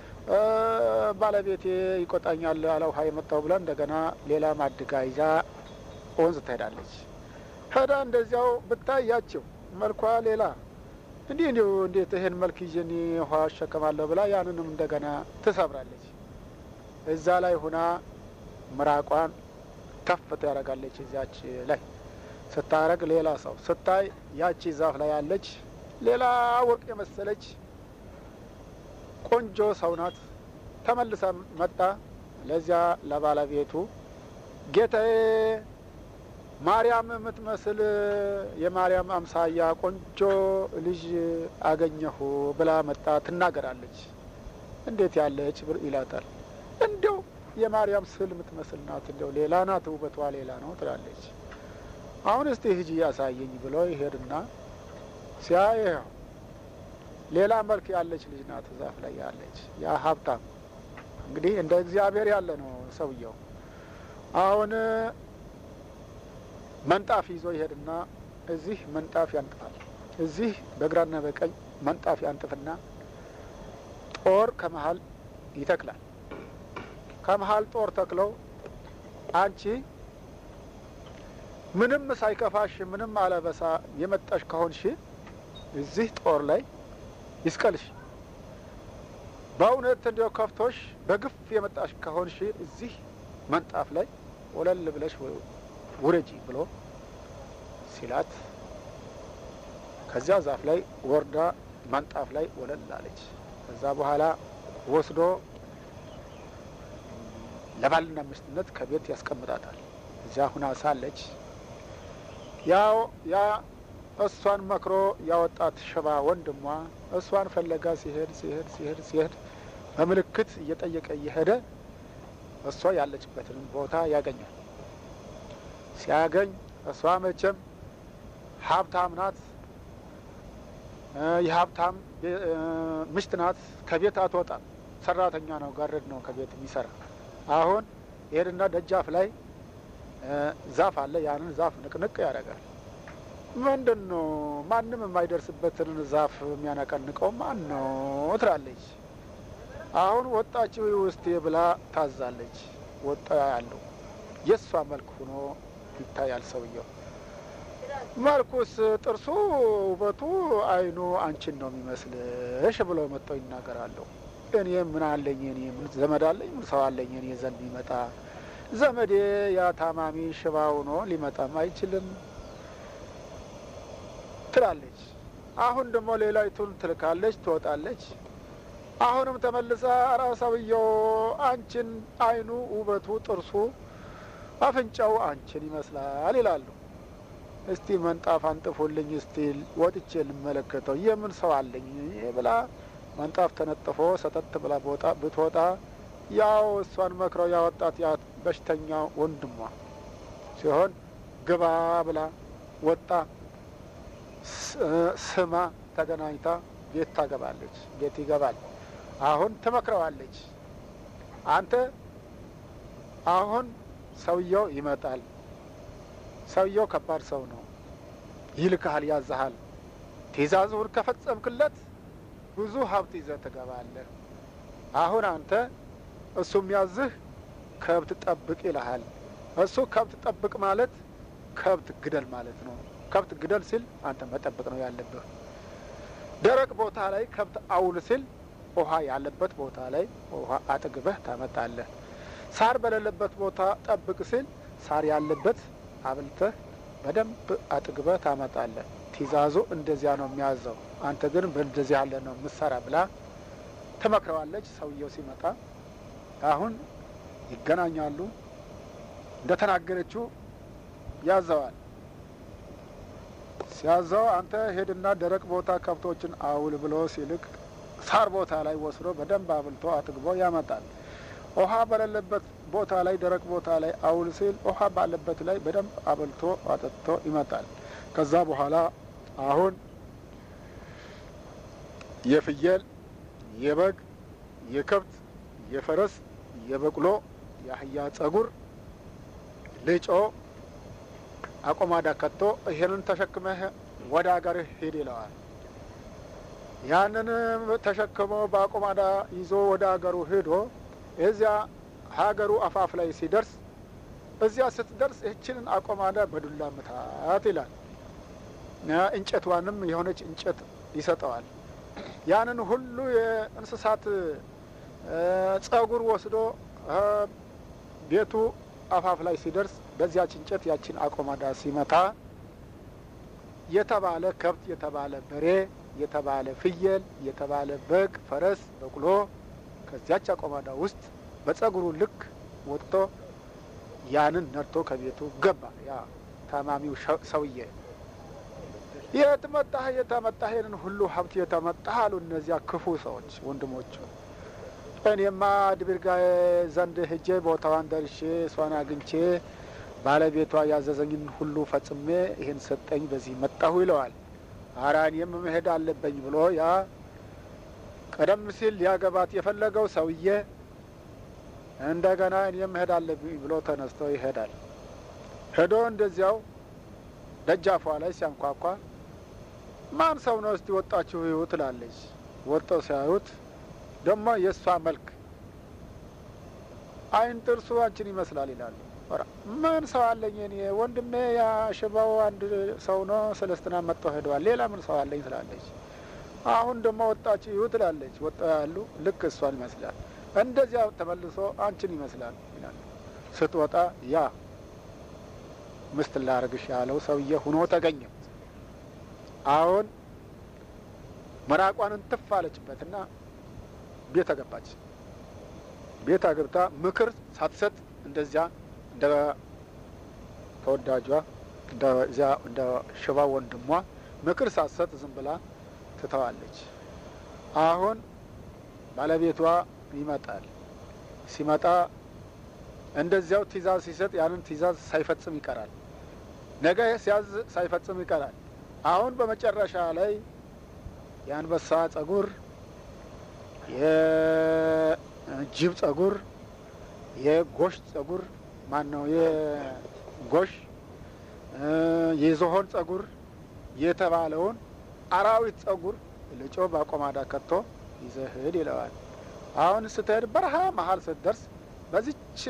ባለቤቴ ይቆጣኛል አለ ውሃ የመጣው ብላ እንደገና ሌላ ማድጋ ይዛ ወንዝ ትሄዳለች። ሄዳ እንደዚያው ብታያቸው መልኳ ሌላ እንዲህ እንዲሁ እንዴት ይሄን መልክ ይዤ እኔ ውሃ አሸከማለሁ ብላ ያንንም እንደገና ትሰብራለች። እዛ ላይ ሁና ምራቋን ከፍት ያደርጋለች። እዚያች ላይ ስታረግ ሌላ ሰው ስታይ ያቺ ዛፍ ላይ ያለች ሌላ ወርቅ የመሰለች ቆንጆ ሰው ናት። ተመልሳ መጣ ለዚያ ለባለቤቱ ጌታዬ ማርያም የምትመስል የማርያም አምሳያ ቆንጆ ልጅ አገኘሁ ብላ መጣ ትናገራለች። እንዴት ያለች ይላታል። እንዲያው የማርያም ስዕል የምትመስል ናት፣ እንዲያው ሌላ ናት፣ ውበቷ ሌላ ነው ትላለች። አሁን እስቲ ሂጂ ያሳየኝ ብሎ ይሄድና ሲያየው ሌላ መልክ ያለች ልጅ ናት ዛፍ ላይ ያለች። ያ ሀብታም እንግዲህ እንደ እግዚአብሔር ያለ ነው ሰውየው። አሁን መንጣፍ ይዞ ይሄድና እዚህ መንጣፍ ያንጥፋል። እዚህ በግራና በቀኝ መንጣፍ ያንጥፍና ጦር ከመሀል ይተክላል። ከመሀል ጦር ተክለው አንቺ ምንም ሳይከፋሽ ምንም አለበሳ የመጣሽ ከሆንሽ እዚህ ጦር ላይ ይስቀልሽ። በእውነት እንዲያው ከፍቶሽ በግፍ የመጣሽ ከሆንሽ እዚህ መንጣፍ ላይ ወለል ብለሽ ውረጂ ብሎ ሲላት ከዚያ ዛፍ ላይ ወርዳ መንጣፍ ላይ ወለል አለች። ከዛ በኋላ ወስዶ ለባልና ሚስትነት ከቤት ያስቀምጣታል። እዚያ ሁና ሳለች ያው ያ እሷን መክሮ ያወጣት ሽባ ወንድሟ እሷን ፈለጋ ሲሄድ ሲሄድ ሲሄድ ሲሄድ በምልክት እየጠየቀ እየሄደ እሷ ያለችበትን ቦታ ያገኛል። ሲያገኝ እሷ መቼም ሀብታም ናት፣ የሀብታም ምሽት ናት። ከቤት አትወጣም። ሰራተኛ ነው፣ ጋረድ ነው ከቤት የሚሰራ አሁን ይሄድና ደጃፍ ላይ ዛፍ አለ። ያንን ዛፍ ንቅንቅ ያደርጋል። ምንድን ነው ማንም የማይደርስበትን ዛፍ የሚያነቀንቀው ማን ነው ትላለች። አሁን ወጣች ውስጤ ብላ ታዛለች። ወጣ ያለው የእሷ መልክ ሆኖ ይታያል። ሰውየው መልኩስ፣ ጥርሱ፣ ውበቱ፣ አይኑ አንቺን ነው የሚመስልሽ ብለው መጥተው ይናገራሉ። እኔ ምን አለኝ? እኔ ምን ዘመድ አለኝ? ምን ሰው አለኝ? እኔ ዘንድ ቢመጣ ዘመዴ ያ ታማሚ ሽባ ሆኖ ሊመጣም አይችልም ትላለች። አሁን ደግሞ ሌላይቱን ትልካለች፣ ትወጣለች። አሁንም ተመልሳ ኧረ ሰውየው አንቺን አይኑ፣ ውበቱ፣ ጥርሱ፣ አፍንጫው አንቺን ይመስላል ይላሉ። እስቲ መንጣፍ አንጥፉልኝ እስቲ ወጥቼ ልመለከተው የምን ሰው አለኝ ብላ መንጣፍ ተነጥፎ ሰተት ብላ ቦታ ብትወጣ ያው እሷን መክረው ያወጣት ያ በሽተኛ ወንድሟ ሲሆን ግባ ብላ ወጣ ስማ ተገናኝታ ቤት ታገባለች። ቤት ይገባል። አሁን ትመክረዋለች። አንተ አሁን ሰውየው ይመጣል፣ ሰውየው ከባድ ሰው ነው፣ ይልክሃል፣ ያዝሃል። ትእዛዙን ከፈጸምክለት ብዙ ሀብት ይዘህ ትገባለህ። አሁን አንተ እሱ የሚያዝህ ከብት ጠብቅ ይልሃል። እሱ ከብት ጠብቅ ማለት ከብት ግደል ማለት ነው። ከብት ግደል ሲል አንተ መጠበቅ ነው ያለብህ። ደረቅ ቦታ ላይ ከብት አውል ሲል ውሃ ያለበት ቦታ ላይ ውሃ አጥግበህ ታመጣለህ። ሳር በሌለበት ቦታ ጠብቅ ሲል ሳር ያለበት አብልተህ በደንብ አጥግበህ ታመጣለህ። ትእዛዙ እንደዚያ ነው የሚያዘው። አንተ ግን በእንደዚህ ያለ ነው ምሰራ ብላ ትመክረዋለች። ሰውየው ሲመጣ አሁን ይገናኛሉ። እንደተናገረችው ያዘዋል። ሲያዘው አንተ ሄድና ደረቅ ቦታ ከብቶችን አውል ብሎ ሲልክ ሳር ቦታ ላይ ወስዶ በደንብ አብልቶ አጥግቦ ያመጣል። ውሃ በሌለበት ቦታ ላይ ደረቅ ቦታ ላይ አውል ሲል ውሃ ባለበት ላይ በደንብ አብልቶ አጠጥቶ ይመጣል። ከዛ በኋላ አሁን የፍየል፣ የበግ፣ የከብት፣ የፈረስ፣ የበቅሎ፣ የአህያ ጸጉር ልጮ አቆማዳ ከቶ ይሄንን ተሸክመህ ወደ ሀገርህ ሂድ ይለዋል። ያንን ተሸክሞ በአቆማዳ ይዞ ወደ ሀገሩ ሄዶ እዚያ ሀገሩ አፋፍ ላይ ሲደርስ እዚያ ስትደርስ ይህችንን አቆማዳ በዱላ ምታት ይላል። እንጨቷንም የሆነች እንጨት ይሰጠዋል። ያንን ሁሉ የእንስሳት ጸጉር ወስዶ ቤቱ አፋፍ ላይ ሲደርስ በዚያች እንጨት ያችን አቆማዳ ሲመታ የተባለ ከብት፣ የተባለ በሬ፣ የተባለ ፍየል፣ የተባለ በግ፣ ፈረስ፣ በቅሎ ከዚያች አቆማዳ ውስጥ በጸጉሩ ልክ ወጥቶ ያንን ነድቶ ከቤቱ ገባ። ያ ታማሚው ሰውዬ የት መጣህ? የተመጣህ ይህንን ሁሉ ሀብት የተመጣህ አሉ እነዚያ ክፉ ሰዎች ወንድሞቹ። እኔማ ድብርጋ ዘንድ ሄጄ ቦታዋን ደርሼ እሷን አግኝቼ ባለቤቷ ያዘዘኝን ሁሉ ፈጽሜ ይህን ሰጠኝ፣ በዚህ መጣሁ ይለዋል። አራ እኔም መሄድ አለበኝ ብሎ ያ ቀደም ሲል ሊያገባት የፈለገው ሰውዬ እንደገና እኔም መሄድ አለብኝ ብሎ ተነስቶ ይሄዳል። ሄዶ እንደዚያው ደጃፏ ላይ ሲያንኳኳ ማን ሰው ነው እስቲ ወጣችሁ ይሁ ትላለች። ወጥተው ሲያዩት ደግሞ የእሷ መልክ አይን ጥርሱ አንቺን ይመስላል ይላሉ። ምን ሰው አለኝ እኔ ወንድሜ ያሽባው አንድ ሰው ነው ሰለስትና መጥተው ሄደዋል። ሌላ ምን ሰው አለኝ ትላለች። አሁን ደግሞ ወጣችሁ ይሁ ትላለች። ወጥተው ያሉ ልክ እሷን ይመስላል። እንደዚያ ተመልሶ አንቺን ይመስላል ይላል። ስትወጣ ያ ምስት ላርግሽ ያለው ሰውዬ ሁኖ ተገኘ። አሁን መራቋንን ትፍ አለችበትና ቤት አገባች። ቤት አገብታ ምክር ሳትሰጥ እንደዚያ እንደ ተወዳጇ እንደዚያ እንደ ሽባ ወንድሟ ምክር ሳትሰጥ ዝም ብላ ትተዋለች። አሁን ባለቤቷ ይመጣል። ሲመጣ እንደዚያው ትእዛዝ ሲሰጥ ያንን ትእዛዝ ሳይፈጽም ይቀራል። ነገ ሲያዝ ሳይፈጽም ይቀራል። አሁን በመጨረሻ ላይ የአንበሳ ጸጉር፣ የጅብ ጸጉር፣ የጎሽ ጸጉር ማን ነው? የጎሽ የዝሆን ጸጉር የተባለውን አራዊት ጸጉር ልጮ በአቆማዳ ከቶ ይዘህ ሂድ ይለዋል። አሁን ስትሄድ በረሃ መሀል ስትደርስ በዚች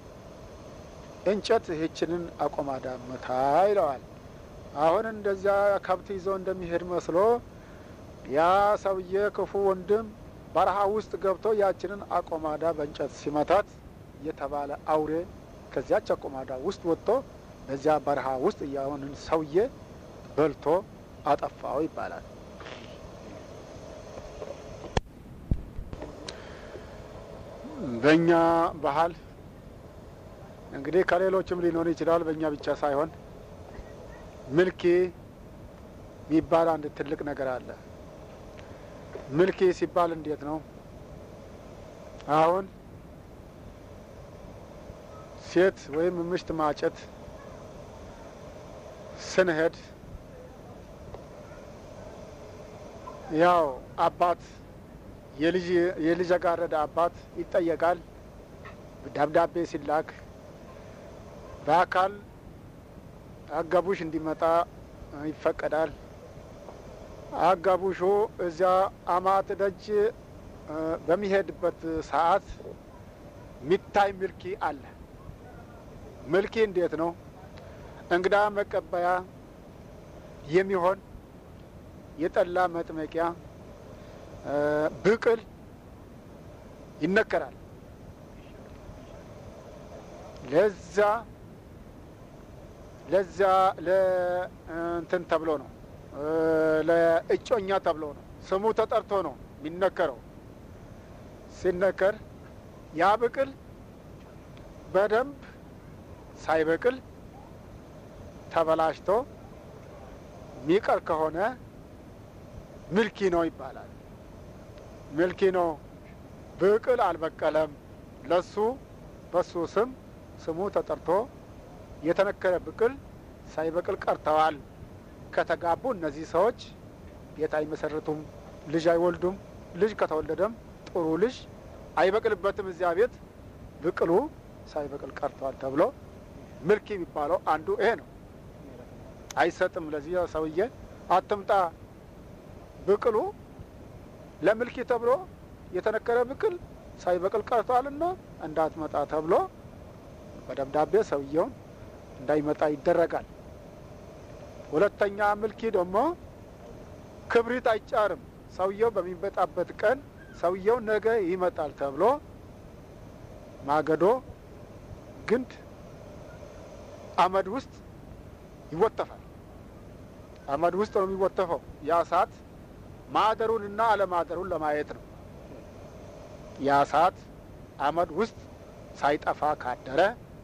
እንጨት ይህችንን አቆማዳ መታ ይለዋል። አሁን እንደዚያ ከብት ይዞ እንደሚሄድ መስሎ ያ ሰውዬ ክፉ ወንድም በረሃ ውስጥ ገብቶ ያችንን አቆማዳ በእንጨት ሲመታት የተባለ አውሬ ከዚያች አቆማዳ ውስጥ ወጥቶ በዚያ በረሃ ውስጥ ያሁንን ሰውዬ በልቶ አጠፋው ይባላል። በእኛ ባህል እንግዲህ ከሌሎችም ሊኖር ይችላል። በእኛ ብቻ ሳይሆን ምልኪ የሚባል አንድ ትልቅ ነገር አለ። ምልኪ ሲባል እንዴት ነው? አሁን ሴት ወይም ምሽት ማጨት ስንሄድ ያው አባት የልጃገረድ አባት ይጠየቃል። ደብዳቤ ሲላክ በአካል አጋቡሽ እንዲመጣ ይፈቀዳል። አጋቡሹ እዚያ አማት ደጅ በሚሄድበት ሰዓት ሚታይ ምልኪ አለ። ምልኪ እንዴት ነው? እንግዳ መቀበያ የሚሆን የጠላ መጥመቂያ ብቅል ይነከራል። ለዛ ለዛ ለእንትን ተብሎ ነው ለእጮኛ ተብሎ ነው ስሙ ተጠርቶ ነው የሚነከረው። ሲነከር ያ ብቅል በደንብ ሳይበቅል ተበላሽቶ ሚቀር ከሆነ ምልኪ ነው ይባላል። ምልኪ ነው። ብቅል አልበቀለም። ለሱ በሱ ስም ስሙ ተጠርቶ የተነከረ ብቅል ሳይበቅል ቀርተዋል። ከተጋቡ እነዚህ ሰዎች ቤት አይመሰርቱም፣ ልጅ አይወልዱም። ልጅ ከተወለደም ጥሩ ልጅ አይበቅልበትም። እዚያ ቤት ብቅሉ ሳይበቅል ቀርተዋል ተብሎ ምልኪ የሚባለው አንዱ ይሄ ነው። አይሰጥም። ለዚህ ሰውዬ አትምጣ ብቅሉ ለምልኪ ተብሎ የተነከረ ብቅል ሳይበቅል ቀርተዋልና እንዳትመጣ ተብሎ በደብዳቤ ሰውየውን እንዳይመጣ ይደረጋል። ሁለተኛ ምልኪ ደግሞ ክብሪት አይጫርም። ሰውየው በሚመጣበት ቀን ሰውየው ነገ ይመጣል ተብሎ ማገዶ ግንድ አመድ ውስጥ ይወተፋል። አመድ ውስጥ ነው የሚወተፈው። ያ ሰዓት ማደሩንና አለማደሩን ለማየት ነው። ያ ሰዓት አመድ ውስጥ ሳይጠፋ ካደረ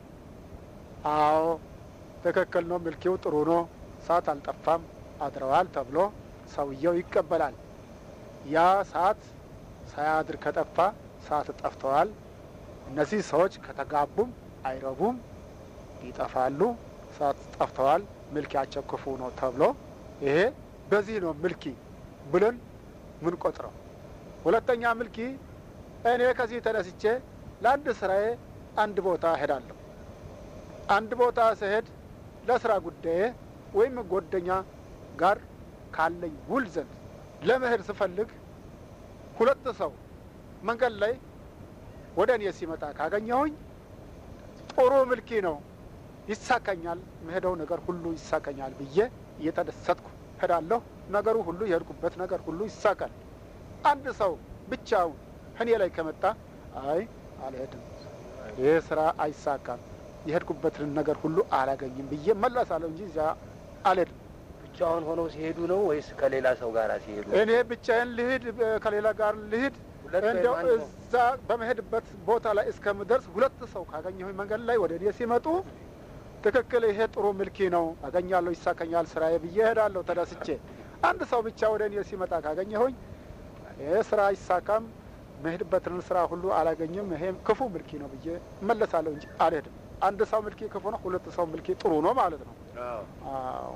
አዎ ትክክል ነው፣ ምልኪው ጥሩ ነው፣ ሰዓት አልጠፋም፣ አድረዋል ተብሎ ሰውየው ይቀበላል። ያ ሰዓት ሳያድር ከጠፋ ሰዓት ጠፍተዋል፣ እነዚህ ሰዎች ከተጋቡም አይረቡም፣ ይጠፋሉ፣ ሰዓት ጠፍተዋል፣ ምልኪያቸው ክፉ ነው ተብሎ ይሄ በዚህ ነው ምልኪ ብለን ምን ቆጥረው። ሁለተኛ ምልኪ እኔ ከዚህ ተነስቼ ለአንድ ስራዬ አንድ ቦታ እሄዳለሁ። አንድ ቦታ ስሄድ ለስራ ጉዳዬ ወይም ጓደኛ ጋር ካለኝ ውል ዘንድ ለመሄድ ስፈልግ ሁለት ሰው መንገድ ላይ ወደ እኔ ሲመጣ ካገኘሁኝ ጥሩ ምልኪ ነው፣ ይሳካኛል፣ መሄደው ነገር ሁሉ ይሳካኛል ብዬ እየተደሰትኩ ሄዳለሁ። ነገሩ ሁሉ የሄድኩበት ነገር ሁሉ ይሳካል። አንድ ሰው ብቻውን እኔ ላይ ከመጣ አይ አልሄድም፣ ይህ ስራ አይሳካም፣ የሄድኩበትን ነገር ሁሉ አላገኝም ብዬ መለሳለሁ እንጂ እዚያ አልሄድም። ብቻውን ሆነው ሲሄዱ ነው ወይስ ከሌላ ሰው ጋር ሲሄዱ? እኔ ብቻዬን ልሂድ፣ ከሌላ ጋር ልሂድ፣ ሁለት ወይም እንዲያው አንድ ሰው? እዛ በመሄድበት ቦታ ላይ እስከምደርስ ሁለት ሰው ካገኘሁኝ መንገድ ላይ ወደ እኔ ሲመጡ ትክክል፣ ይሄ ጥሩ ምልኪ ነው፣ አገኛለሁ፣ ይሳከኛል ስራዬ ብዬ እሄዳለሁ ተደስቼ። አንድ ሰው ብቻ ወደ እኔ ሲመጣ ካገኘሁኝ ይሄ ስራ አይሳካም፣ መሄድበትን ስራ ሁሉ አላገኝም፣ ይሄ ክፉ ምልኪ ነው ብዬ እመለሳለሁ እንጂ አልሄድም። አንድ ሰው ምልኪ ክፉ ነው፣ ሁለት ሰው ምልኪ ጥሩ ነው ማለት ነው። አዎ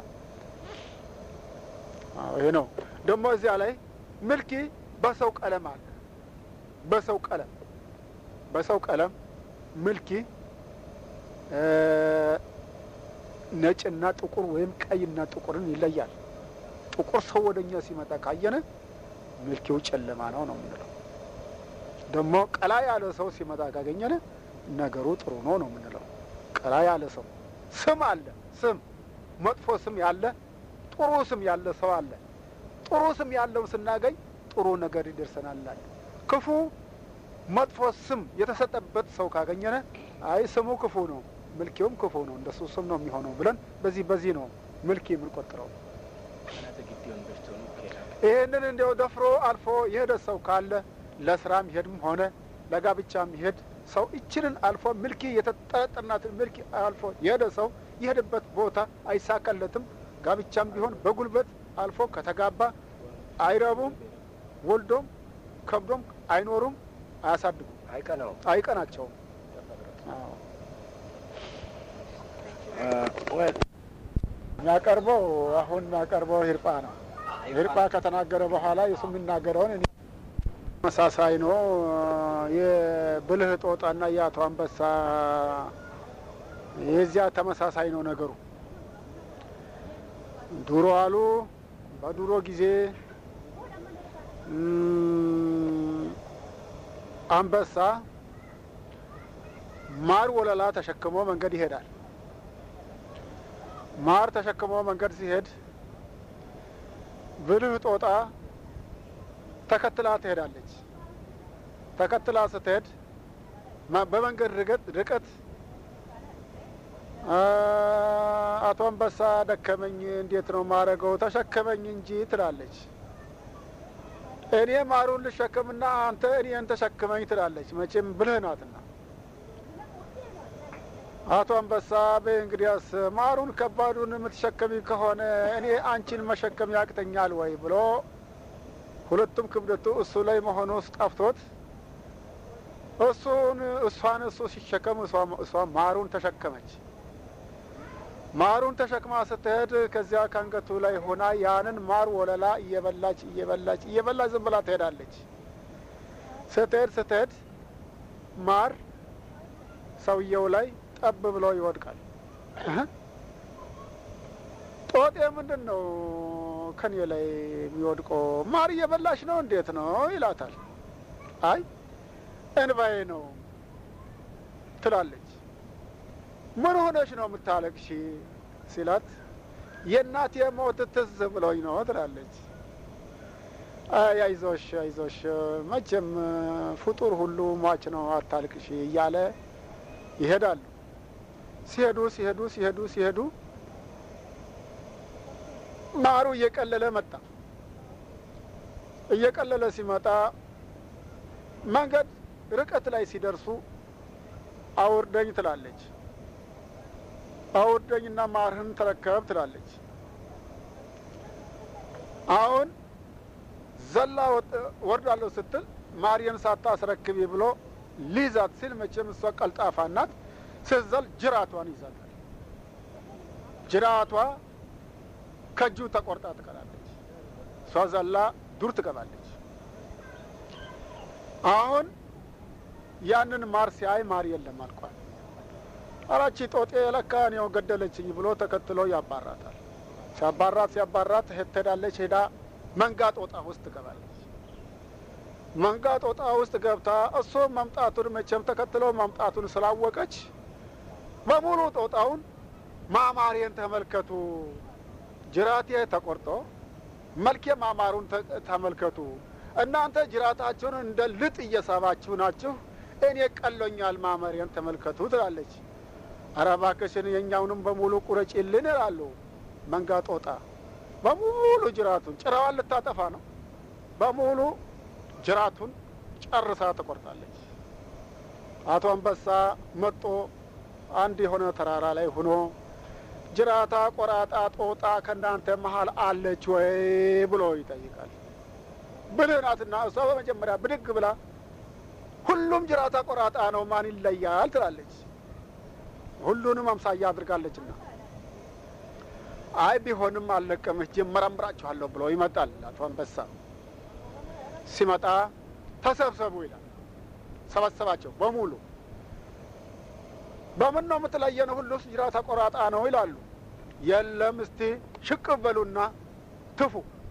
አዎ፣ ይሄ ነው ደግሞ እዚያ ላይ ምልኪ በሰው ቀለም አለ። በሰው ቀለም በሰው ቀለም ምልኪ እ ነጭና ጥቁር ወይም ቀይና ጥቁርን ይለያል። ጥቁር ሰው ወደ እኛ ሲመጣ ካየነ ምልኪው ጨለማ ነው ነው የምንለው። ደግሞ ቀላ ያለ ሰው ሲመጣ ካገኘነ ነገሩ ጥሩ ነው ነው የምንለው። ቀላ ያለ ሰው ስም አለ። ስም መጥፎ ስም ያለ ጥሩ ስም ያለ ሰው አለ። ጥሩ ስም ያለው ስናገኝ ጥሩ ነገር ይደርሰናል አለ። ክፉ መጥፎ ስም የተሰጠበት ሰው ካገኘነ አይ ስሙ ክፉ ነው፣ ምልኪውም ክፉ ነው፣ እንደሱ ስም ነው የሚሆነው ብለን በዚህ በዚህ ነው ምልኪ የምንቆጥረው። ይህንን እንዲያው ደፍሮ አልፎ የሄደ ሰው ካለ ለስራም ይሄድም ሆነ ለጋብቻም ይሄድ ሰው ይችልን አልፎ ምልኪ የተጠረጠርናትን ምልኪ አልፎ የሄደ ሰው የሄደበት ቦታ አይሳካለትም። ጋብቻም ቢሆን በጉልበት አልፎ ከተጋባ አይረቡም፣ ወልዶም ከብዶም አይኖሩም፣ አያሳድጉም፣ አይቀናው አይቀናቸውም። አዎ። የሚያቀርበው አሁን የሚያቀርበው ሂርጳ ነው። ሂርጳ ከተናገረ በኋላ የሱ የሚናገረውን እኔ ተመሳሳይ ነው። የብልህ ጦጣና የአቶ አንበሳ የዚያ ተመሳሳይ ነው ነገሩ። ድሮ አሉ በድሮ ጊዜ እም፣ አንበሳ ማር ወለላ ተሸክሞ መንገድ ይሄዳል። ማር ተሸክሞ መንገድ ሲሄድ ብልህ ጦጣ ተከትላ ትሄዳለች። ተከትላ ስትሄድ ማ- በመንገድ ርቀት ርቀት አ፣ አቶ አንበሳ ደከመኝ፣ እንዴት ነው ማረገው? ተሸከመኝ እንጂ ትላለች። እኔ ማሩን ልሸከምና አንተ እኔን ተሸክመኝ ትላለች። መቼም ብልህ ናትና አቶ አንበሳ በይ እንግዲያስ ማሩን ከባዱን የምትሸከሚ ከሆነ እኔ አንቺን መሸከም ያቅተኛል ወይ ብሎ ሁለቱም ክብደቱ እሱ ላይ መሆኑ ጠፍቶት እሱን እሷን እሱ ሲሸከም እሷ- እሷ ማሩን ተሸከመች። ማሩን ተሸክማ ስትሄድ ከዚያ ከአንገቱ ላይ ሆና ያንን ማር ወለላ እየበላች እየበላች እየበላች ዝም ብላ ትሄዳለች። ስትሄድ ስትሄድ ማር ሰውየው ላይ ጠብ ብሎ ይወድቃል። እህ? ጦጤ ምንድን ነው ከኔ ላይ የሚወድቀው? ማር እየበላሽ ነው? እንዴት ነው ይላታል። አይ እንባዬ ነው ትላለች። ምን ሆነሽ ነው የምታለቅሺ ሲላት የእናቴ ሞት ትዝ ብሎኝ ነው ትላለች። አይ አይዞሽ አይዞሽ መቼም ፍጡር ሁሉ ሟች ነው አታልቅሺ እያለ ይሄዳሉ። ሲሄዱ ሲሄዱ ሲሄዱ ሲሄዱ ማሩ እየቀለለ መጣ። እየቀለለ ሲመጣ መንገድ ርቀት ላይ ሲደርሱ አውርደኝ ትላለች። አውርደኝና ማርህን ተረከብ ትላለች። አሁን ዘላ ወጥ- ወርዳለሁ ስትል ማርየን ሳታስረክቢ ብሎ ሊይዛት ሲል መቼም እሷ ቀልጣፋ ናት። ስትዘል ጅራቷን ይዛታል። ጅራቷ ከእጁ ተቆርጣ ትቀራለች። እሷ ዘላ ዱር ትገባለች። አሁን ያንን ማር ሲያይ ማር የለም አልኳል። አራቺ ጦጤ ለካ እኔው ገደለችኝ ብሎ ተከትሎ ያባራታል። ሲያባራት ሲያባራት ሄድ ትሄዳለች። ሄዳ መንጋ ጦጣ ውስጥ ትገባለች። መንጋ ጦጣ ውስጥ ገብታ እሱ መምጣቱን መቼም ተከትሎ መምጣቱን ስላወቀች በሙሉ ጦጣውን ማማሬን ተመልከቱ፣ ጅራቴ ተቆርጦ መልኬ ማማሩን ተ- ተመልከቱ። እናንተ ጅራታችሁን እንደ ልጥ እየሳባችሁ ናችሁ፣ እኔ ቀሎኛል፣ ማመሬን ተመልከቱ ትላለች። ኧረ እባክሽን የእኛውንም በሙሉ ቁረጪልን ይላሉ። መንጋ ጦጣ በሙሉ ጅራቱን ጭራዋን ልታጠፋ ነው። በሙሉ ጅራቱን ጨርሳ ትቆርጣለች። አቶ አንበሳ መጦ አንድ የሆነ ተራራ ላይ ሆኖ ጅራታ ቆራጣ ጦጣ ከእናንተ መሀል አለች ወይ ብሎ ይጠይቃል። ብልህ ናትና እሷ በመጀመሪያ ብድግ ብላ ሁሉም ጅራታ ቆራጣ ነው፣ ማን ይለያል ትላለች። ሁሉንም አምሳያ አድርጋለችና አይ ቢሆንም አልለቀም ሂጄ እመረምራችኋለሁ ብሎ ይመጣል አቶ አንበሳ። ሲመጣ ተሰብሰቡ ይላል። ሰበሰባቸው በሙሉ በምን ነው የምትለየን? ሁሉስ ጅራታ ቆራጣ ነው ይላሉ። የለም እስቲ ሽቅብ በሉና ትፉ፣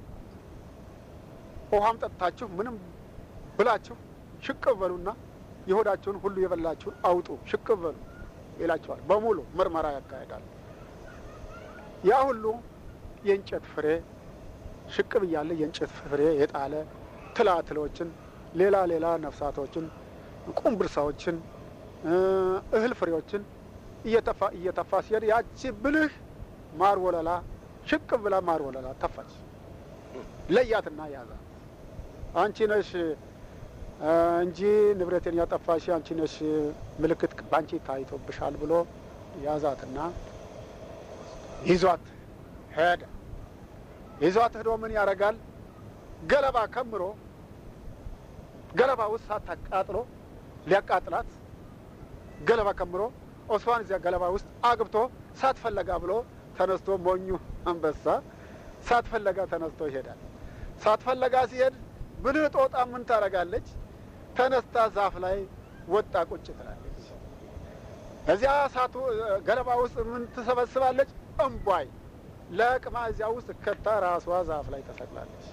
ውሃም ጠጥታችሁ ምንም ብላችሁ ሽቅብ በሉና የሆዳችሁን ሁሉ የበላችሁን አውጡ፣ ሽቅብ በሉ ይላቸዋል። በሙሉ ምርመራ ያካሄዳል። ያ ሁሉ የእንጨት ፍሬ ሽቅብ እያለ የእንጨት ፍሬ የጣለ ትላትሎችን፣ ሌላ ሌላ ነፍሳቶችን፣ ቁምብርሳዎችን፣ እህል ፍሬዎችን እየተፋ እየተፋ ሲሄድ ያቺ ብልህ ማር ወለላ ሽቅብ ብላ ማር ወለላ ተፋች። ለያትና ያዛት። አንቺ ነሽ እንጂ ንብረቴን ያጠፋሽ አንቺ ነሽ፣ ምልክት በአንቺ ታይቶብሻል ብሎ ያዛትና ይዟት ሄደ። ይዟት ሄዶ ምን ያደርጋል? ገለባ ከምሮ ገለባ ውስጥ ሳት አቃጥሎ ሊያቃጥላት ገለባ ከምሮ እሷን እዚያ ገለባ ውስጥ አግብቶ ሳት ፈለጋ ብሎ ተነስቶ ሞኙ አንበሳ ሳት ፈለጋ ተነስቶ ይሄዳል። ሳት ፈለጋ ሲሄድ ብልህ ጦጣ ምን ታደርጋለች? ተነስታ ዛፍ ላይ ወጣ ቁጭ ትላለች። እዚያ ሳቱ ገለባ ውስጥ ምን ትሰበስባለች? እምቧይ ለቅማ እዚያ ውስጥ ከታ ራሷ ዛፍ ላይ ተሰቅላለች።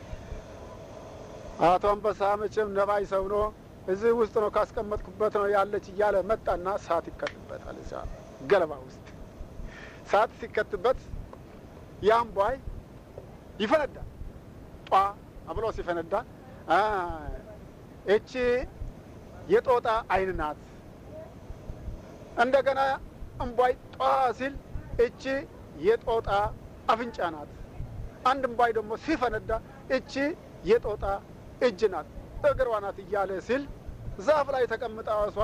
አቶ አንበሳ መቼም ነባይ ሰው ነው። እዚህ ውስጥ ነው ካስቀመጥኩበት ነው ያለች እያለ መጣና ሳት ይከትበታል። እዚያ ገለባ ውስጥ ሳት ሲከትበት ያም ቧይ ይፈነዳል። ጧ ብሎ ሲፈነዳ እቺ የጦጣ አይን ናት። እንደገና እምቧይ ጧ ሲል እቺ የጦጣ አፍንጫ ናት። አንድ እምቧይ ደግሞ ሲፈነዳ እቺ የጦጣ እጅ ናት፣ እግሯ ናት እያለ ሲል ዛፍ ላይ ተቀምጣ እሷ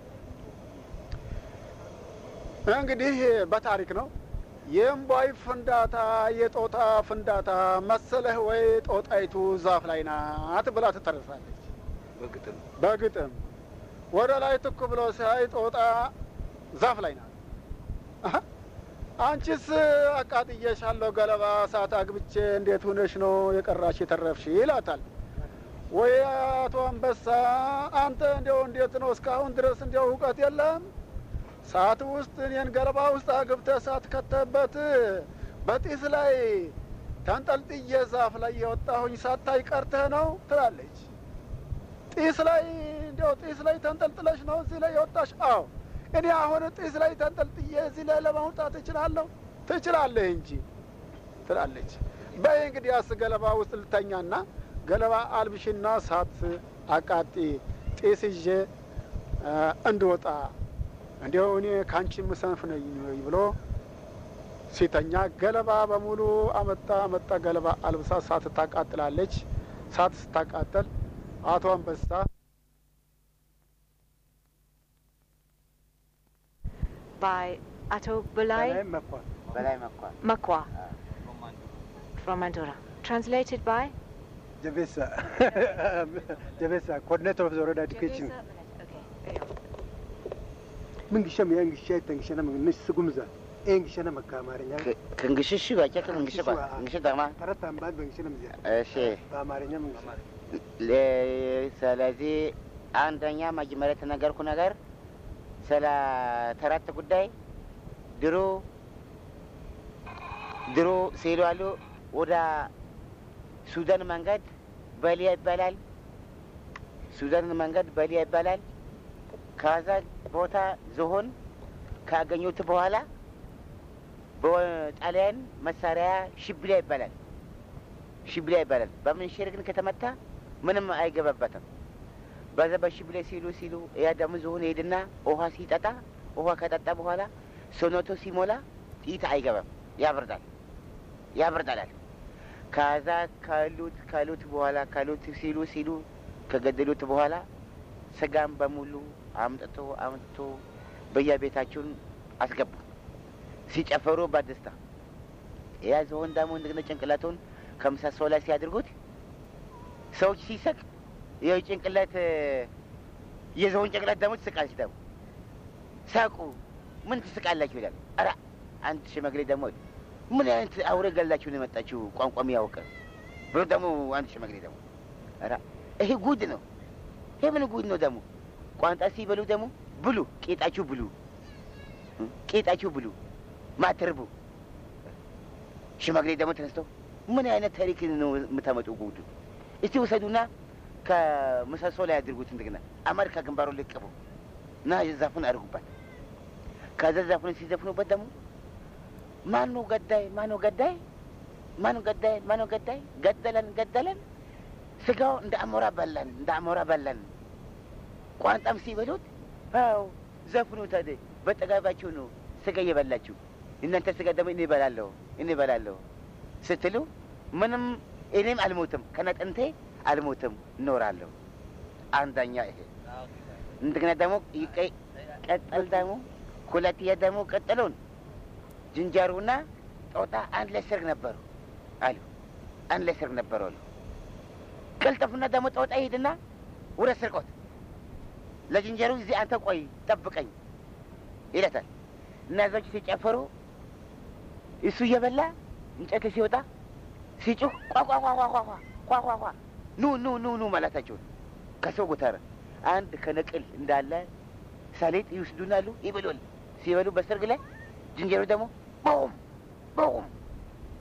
እንግዲህ በታሪክ ነው የእምቧይ ፍንዳታ የጦጣ ፍንዳታ መሰለህ ወይ ጦጣይቱ ዛፍ ላይ ናት ብላ ትተርሳለች። በግጥም በግጥም ወደ ላይ ትኩ ብሎ ሲያይ ጦጣ ዛፍ ላይ ናት። አሀ፣ አንቺስ አቃጥዬሻለሁ ገለባ እሳት አግብቼ እንዴት ሁነሽ ነው የቀራሽ የተረፍሽ ይላታል። ወይ አቶ አንበሳ አንተ እንዲያው እንዴት ነው እስካሁን ድረስ እንዲያው እውቀት የለም ሰዓት ውስጥ እኔን ገለባ ውስጥ አግብተህ እሳት ከተበት በጢስ ላይ ተንጠልጥዬ ዛፍ ላይ የወጣሁኝ ሳታይ ቀርተህ ነው ትላለች። ጢስ ላይ እንዲያው ጢስ ላይ ተንጠልጥለሽ ነው እዚህ ላይ የወጣሽ? አዎ እኔ አሁን ጢስ ላይ ተንጠልጥዬ እዚህ ላይ ለማውጣት እችላለሁ? ትችላለህ እንጂ ትላለች። በይ እንግዲህ ያስ ገለባ ውስጥ ልተኛና ገለባ አልብሽና ሳት አቃጢ ጢስ ይዤ እንድወጣ እንዲያው እኔ ከአንቺ ምሰንፍ ነኝ ወይ ብሎ ሲተኛ ገለባ በሙሉ አመጣ አመጣ ገለባ አልብሳ ሳት ታቃጥላለች። ሳት ስታቃጠል አቶ አንበሳ by Ato Bulai በላይ መኳ Makwa from Mandura. Translated by ጀቤሳ ጀቤሳ ኮኦርዲኔተር ኦፍ ዘ ወረዳ ኤዱኬሽን Okay. ምንግሸም የእንግሻ ተንግሸነ ምንሽ ስጉምዛ ኤንግሸነ መካ አማርኛ ክንግሽሽ ባቸ ክንግሽ ባ እንግሽ ተማ ተረት አምባል በእንግሸነ ምዚያ እሺ በአማርኛ ምንግሽ ለ- ስለዚህ አንደኛ መጀመሪያ የተነገርኩ ነገር ስለ ተረት ጉዳይ ድሮ ድሮ ሲሄዱ አሉ ወደ ሱዳን መንገድ በሊያ ይባላል። ሱዳን መንገድ በሊያ ይባላል። ከዛ ቦታ ዝሆን ካገኙት በኋላ በጣሊያን መሳሪያ ሽብሊያ ይባላል። ሽብሊያ ይባላል። በምንሽር ግን ከተመታ ምንም አይገባበትም። በዛ በሽብሊያ ሲሉ ሲሉ ያ ደግሞ ዝሆን ሄድና ውሃ ሲጠጣ ውሃ ከጠጣ በኋላ ሰውነቱ ሲሞላ ጥይት አይገባም፣ ያበርዳል ያበርዳላል። ከዛ ካሉት ካሉት በኋላ ካሉት ሲሉ ሲሉ ከገደሉት በኋላ ስጋም በሙሉ አምጥቶ አምጥቶ በየቤታቸውን አስገቡ። ሲጨፈሩ በደስታ ያ ዝሆን ደግሞ እንደገና ጭንቅላቱን ከምሰሶ ላይ ሲያድርጉት ሰዎች ሲሰቅ ይኸው ጭንቅላት የዝሆን ጭንቅላት ደግሞ ትስቃለች። ደግሞ ሳቁ ምን ትስቃላችሁ ይላል። ኧረ አንድ ሽማግሌ ደግሞ ምን አይነት አውሬ ገላችሁ ነው የመጣችሁ ቋንቋም ያውቀ ብሎ ደግሞ አንድ ሽማግሌ ደግሞ ኧረ ይሄ ጉድ ነው። ይሄ ምን ጉድ ነው ደግሞ ቋንጣ ሲበሉ ደግሞ ብሉ፣ ቄጣችሁ ብሉ፣ ቄጣችሁ ብሉ፣ ማትርቡ። ሽማግሌ ደግሞ ተነስተው ምን አይነት ታሪክ ነው የምታመጡ ጉድ? እስቲ ውሰዱና ከምሰሶ ላይ አድርጉት። እንደገና አመድ ከግንባሩ ልቅቡ እና ዛፉን አድርጉበት። ከዛ ዛፉን ሲዘፍኑበት ደግሞ ማኑ ገዳይ ማኑ ገዳይ ማኑ ገዳይ ማኑ ገዳይ ገደለን ገደለን ስጋው እንደ አሞራ በላን እንደ አሞራ በላን። ቋንጣም ሲበሉት አው ዘፍኑ ታዲያ በጠጋባችሁ ነው ስጋ እየበላችሁ እናንተ ስጋ ደግሞ እኔ እበላለሁ እኔ እበላለሁ ስትሉ ምንም እኔም አልሞትም ከነጥንቴ አልሞትም እኖራለሁ። አንደኛ ይሄ እንደገና ደግሞ ይቀይ ቀጠል ደግሞ ሁለተኛ ደግሞ ቀጠሉን ዝንጀሮና ጦጣ አንድ ላይ ሰርግ ነበሩ አሉ። አንድ ላይ ሰርግ ነበሩ አሉ። ቀልጠፉና ደግሞ ጦጣ ይሄድና ወደ ስርቆት ለዝንጀሮ እዚህ አንተ ቆይ ጠብቀኝ ይለታል። እነዛች ሲጨፈሩ እሱ እየበላ እንጨት ሲወጣ ሲጩህ ቋቋቋቋቋቋቋቋ ኑ ኑ ኑ ኑ ማለታቸውን ከሰው ጎተረ አንድ ከነቅል እንዳለ ሰሊጥ ይወስዱናሉ ይበሉል። ሲበሉ በሰርግ ላይ ዝንጀሮ ደግሞ ቦም ቦም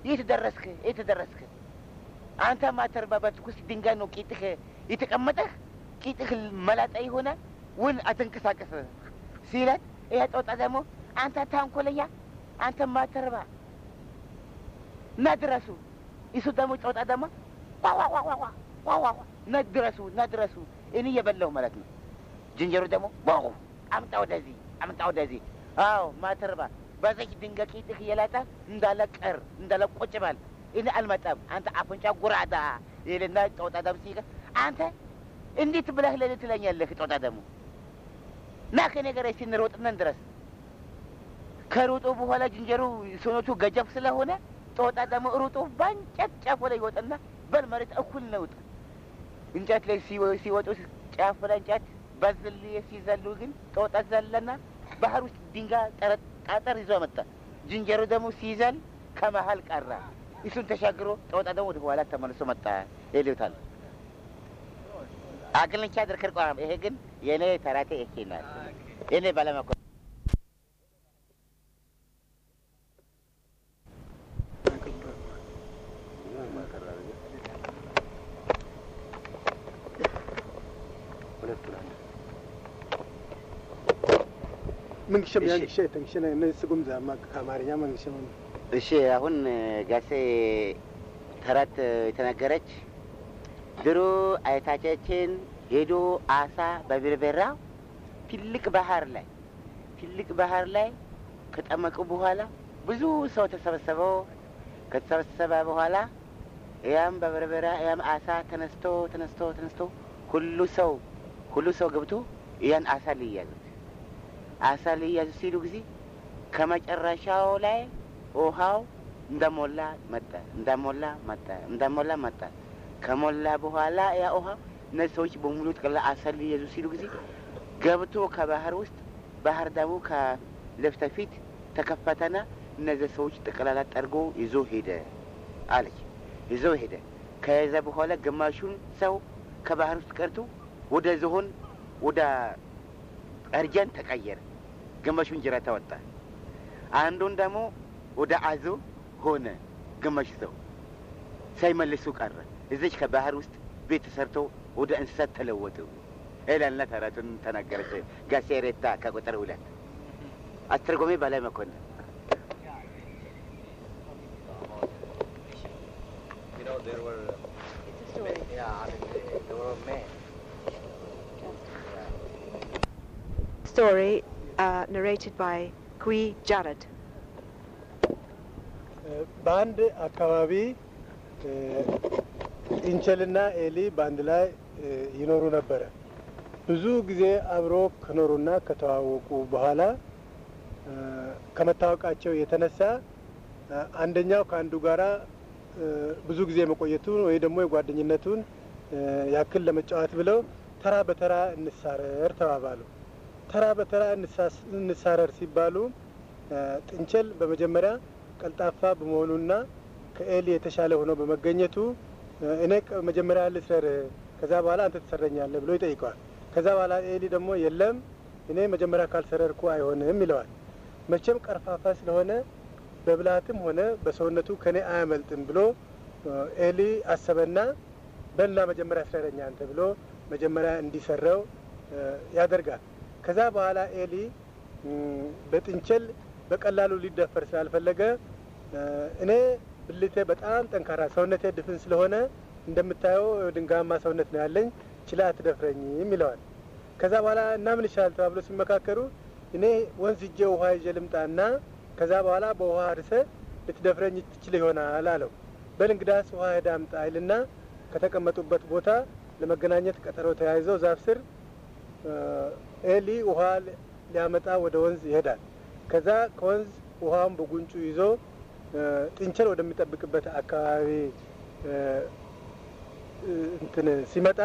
የት ደረስክ? የት ደረስክ? አንተ ማተርባባት ውስጥ ድንጋይ ነው ቂጥህ የተቀመጠህ ቂጥህ መላጣ የሆነ ውል አትንቀሳቀስ ሲለት ይሄ ጦጣ ደግሞ አንተ ታንኮለኛ አንተ ማተርባ እና ድረሱ። እሱ ደግሞ ጦጣ ደግሞ ዋዋዋዋዋ እና ድረሱ እና ድረሱ እኔ እየበላሁ ማለት ነው። ዝንጀሮ ደግሞ ዋው አምጣ ወደዚህ አምጣ ወደዚህ። አዎ ማተርባ በዘች ድንጋይ ቂጥህ እየላጠ እንዳለ ቀር እንዳለ ቁጭ በል እኔ አልመጣም። አንተ አፍንጫ ጉራዳ ይልና ጦጣ ደግሞ ሲቀ አንተ እንዴት ብለህ ለኔ ትለኛለህ? ጦጣ ደግሞ ና ከኔ ጋር እስኪ እንሮጥነን ድረስ ከሩጡ በኋላ ዝንጀሮ ሰውነቱ ገጀፍ ስለሆነ ጦጣ ደግሞ ሩጦ በእንጨት ጫፍ ላይ ይወጣና በል መሬት እኩል ነውጥ እንጨት ላይ ሲወጡ ጫፍ ላይ እንጨት በዝል ሲዘሉ ግን ጦጣ ዘለና ባህር ውስጥ ድንጋይ ጠረጣጠር ይዞ መጣ። ዝንጀሮ ደግሞ ሲዘል ከመሀል ቀራ። እሱን ተሻግሮ ጦጣ ደግሞ ወደ ኋላ ተመልሶ መጣ ይሉታል። አግልንቻ ድርክር ቋም ይሄ ግን የእኔ ተራቴ ይሄ ናት። እኔ ባለመኮ መንግሸም ያንግሸ ተንግሸ ስጉም ዛማ ከአማርኛ መንግሸም እሺ አሁን ጋሴ ተረት የተነገረች ድሮ አይታቻችን ሄዶ አሳ በብርበራ ትልቅ ባህር ላይ ትልቅ ባህር ላይ ከጠመቁ በኋላ ብዙ ሰው ተሰበሰበው። ከተሰበሰበ በኋላ ያም በበርበራ ያም አሳ ተነስቶ ተነስቶ ተነስቶ ሁሉ ሰው ሁሉ ሰው ገብቶ ያን አሳ ሊያዙት አሳ ሊያዙ ሲሉ ጊዜ ከመጨረሻው ላይ ውሃው እንደሞላ መጣ እንደሞላ መጣ እንደሞላ መጣ። ከሞላ በኋላ ያ ውሃ እነዚህ ሰዎች በሙሉ ጠቅላላ አሳ ሊያዙ ሲሉ ጊዜ ገብቶ ከባህር ውስጥ ባህር ደግሞ ከለፊት ለፊት ተከፈተና እነዚህ ሰዎች ጠቅላላ ጠርጎ ይዞ ሄደ አለች። ይዞ ሄደ። ከያዘ በኋላ ግማሹን ሰው ከባህር ውስጥ ቀርቶ ወደ ዝሆን ወደ እርጀን ተቀየረ። ግማሹን ጅራታ ወጣ። አንዱን ደግሞ ወደ አዞ ሆነ። ግማሽ ሰው ሳይመልሱ ቀረ። እዚች ከባህር ውስጥ ቤት ተሰርቶ ወደ እንስሳት ተለወጡ ይላልና ተረቱን ተናገረች ጋሴ ሬታ ከቁጥር ሁለት አስተርጎሜ በላይ መኮንን You know, there were. It's a story. Yeah, I mean, they, there were men. Story uh, narrated by Kui Jared. በአንድ አካባቢ ኢንቸልና ኤሊ በአንድ ላይ ይኖሩ ነበረ። ብዙ ጊዜ አብሮ ከኖሩና ከተዋወቁ በኋላ ከመታወቃቸው የተነሳ አንደኛው ከአንዱ ጋራ ብዙ ጊዜ መቆየቱን ወይ ደግሞ የጓደኝነቱን ያክል ለመጫወት ብለው ተራ በተራ እንሳረር ተባባሉ። ተራ በተራ እንሳረር ሲባሉ ጥንቸል በመጀመሪያ ቀልጣፋ በመሆኑና ከኤሊ የተሻለ ሆኖ በመገኘቱ እኔ መጀመሪያ ልስረር፣ ከዛ በኋላ አንተ ትሰረኛለህ ብሎ ይጠይቀዋል። ከዛ በኋላ ኤሊ ደግሞ የለም እኔ መጀመሪያ ካልሰረርኩ አይሆንም ይለዋል። መቼም ቀርፋፋ ስለሆነ በብልሃትም ሆነ በሰውነቱ ከኔ አያመልጥም ብሎ ኤሊ አሰበና በላ መጀመሪያ ስረረኛ አንተ ብሎ መጀመሪያ እንዲሰረው ያደርጋል። ከዛ በኋላ ኤሊ በጥንቸል በቀላሉ ሊደፈር ስላልፈለገ እኔ ብልቴ በጣም ጠንካራ ሰውነቴ ድፍን ስለሆነ እንደምታየው ድንጋማ ሰውነት ነው ያለኝ ችላ አትደፍረኝም ይለዋል። ከዛ በኋላ እና ምን ይሻላል ተባብሎ ሲመካከሩ እኔ ወንዝ እጄ ውሃ ይዤ ልምጣና ከዛ በኋላ በውሃ አርሰ ልትደፍረኝ ትችል ይሆናል አለው። በል እንግዳስ ውሃ ሄዳ አምጣ ይልና ከተቀመጡበት ቦታ ለመገናኘት ቀጠሮ ተያይዘው ዛፍ ስር ኤሊ ውሃ ሊያመጣ ወደ ወንዝ ይሄዳል። ከዛ ከወንዝ ውሃውን በጉንጩ ይዞ ጥንቸል ወደሚጠብቅበት አካባቢ እንትን ሲመጣ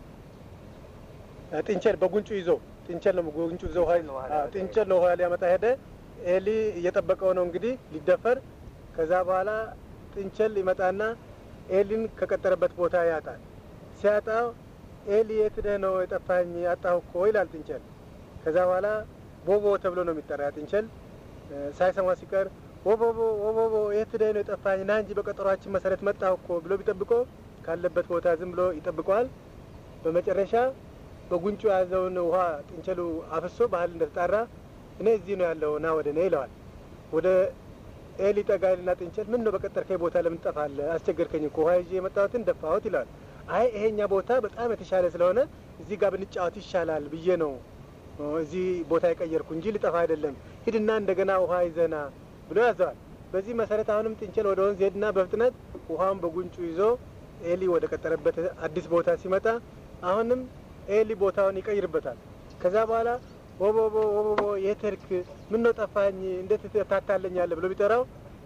ጥንቸል በጉንጩ ይዞ ጥንቸል ነው ጉንጩ ይዞ ውሃ ጥንቸል ነው ውሃ ሊያመጣ ሄደ። ኤሊ እየጠበቀው ነው እንግዲህ ሊደፈር። ከዛ በኋላ ጥንቸል ይመጣና ኤሊን ከቀጠረበት ቦታ ያጣል። ሲያጣው ኤሊ የት ደህ ነው የጠፋኝ አጣሁ እኮ ይላል ጥንቸል። ከዛ በኋላ ቦቦ ተብሎ ነው የሚጠራ ጥንቸል። ሳይሰማ ሲቀር ወቦቦ ወቦቦ የት ሄደህ ነው የጠፋኝ? ና እንጂ በቀጠሯችን መሰረት መጣሁ እኮ ብሎ ቢጠብቆ ካለበት ቦታ ዝም ብሎ ይጠብቀዋል። በመጨረሻ በጉንጩ የያዘውን ውሃ ጥንቸሉ አፍሶ ባህል እንደተጣራ እኔ እዚህ ነው ያለው ና ወደ እኔ ይለዋል። ወደ ኤሊ ጠጋይልና ጥንቸል ምን ነው በቀጠርከኝ ቦታ ለምን ትጠፋለህ? አስቸገርከኝ እኮ ውሃ ይዤ የመጣሁትን ደፋሁት ይለዋል። አይ ይሄኛ ቦታ በጣም የተሻለ ስለሆነ እዚህ ጋር ብንጫወት ይሻላል ብዬ ነው እዚህ ቦታ የቀየርኩ እንጂ ልጠፋ አይደለም። ሂድና እንደገና ውሃ ይዘና ብሎ ያዘዋል። በዚህ መሰረት አሁንም ጥንቸል ወደ ወንዝ ሄድና በፍጥነት ውሃውን በጉንጩ ይዞ ኤሊ ወደ ቀጠረበት አዲስ ቦታ ሲመጣ አሁንም ኤሊ ቦታውን ይቀይርበታል። ከዛ በኋላ ወቦቦ ወቦቦ የት ሄድክ? ምን ነው ጠፋኝ? እንዴት ታታለኛለህ? ብሎ ቢጠራው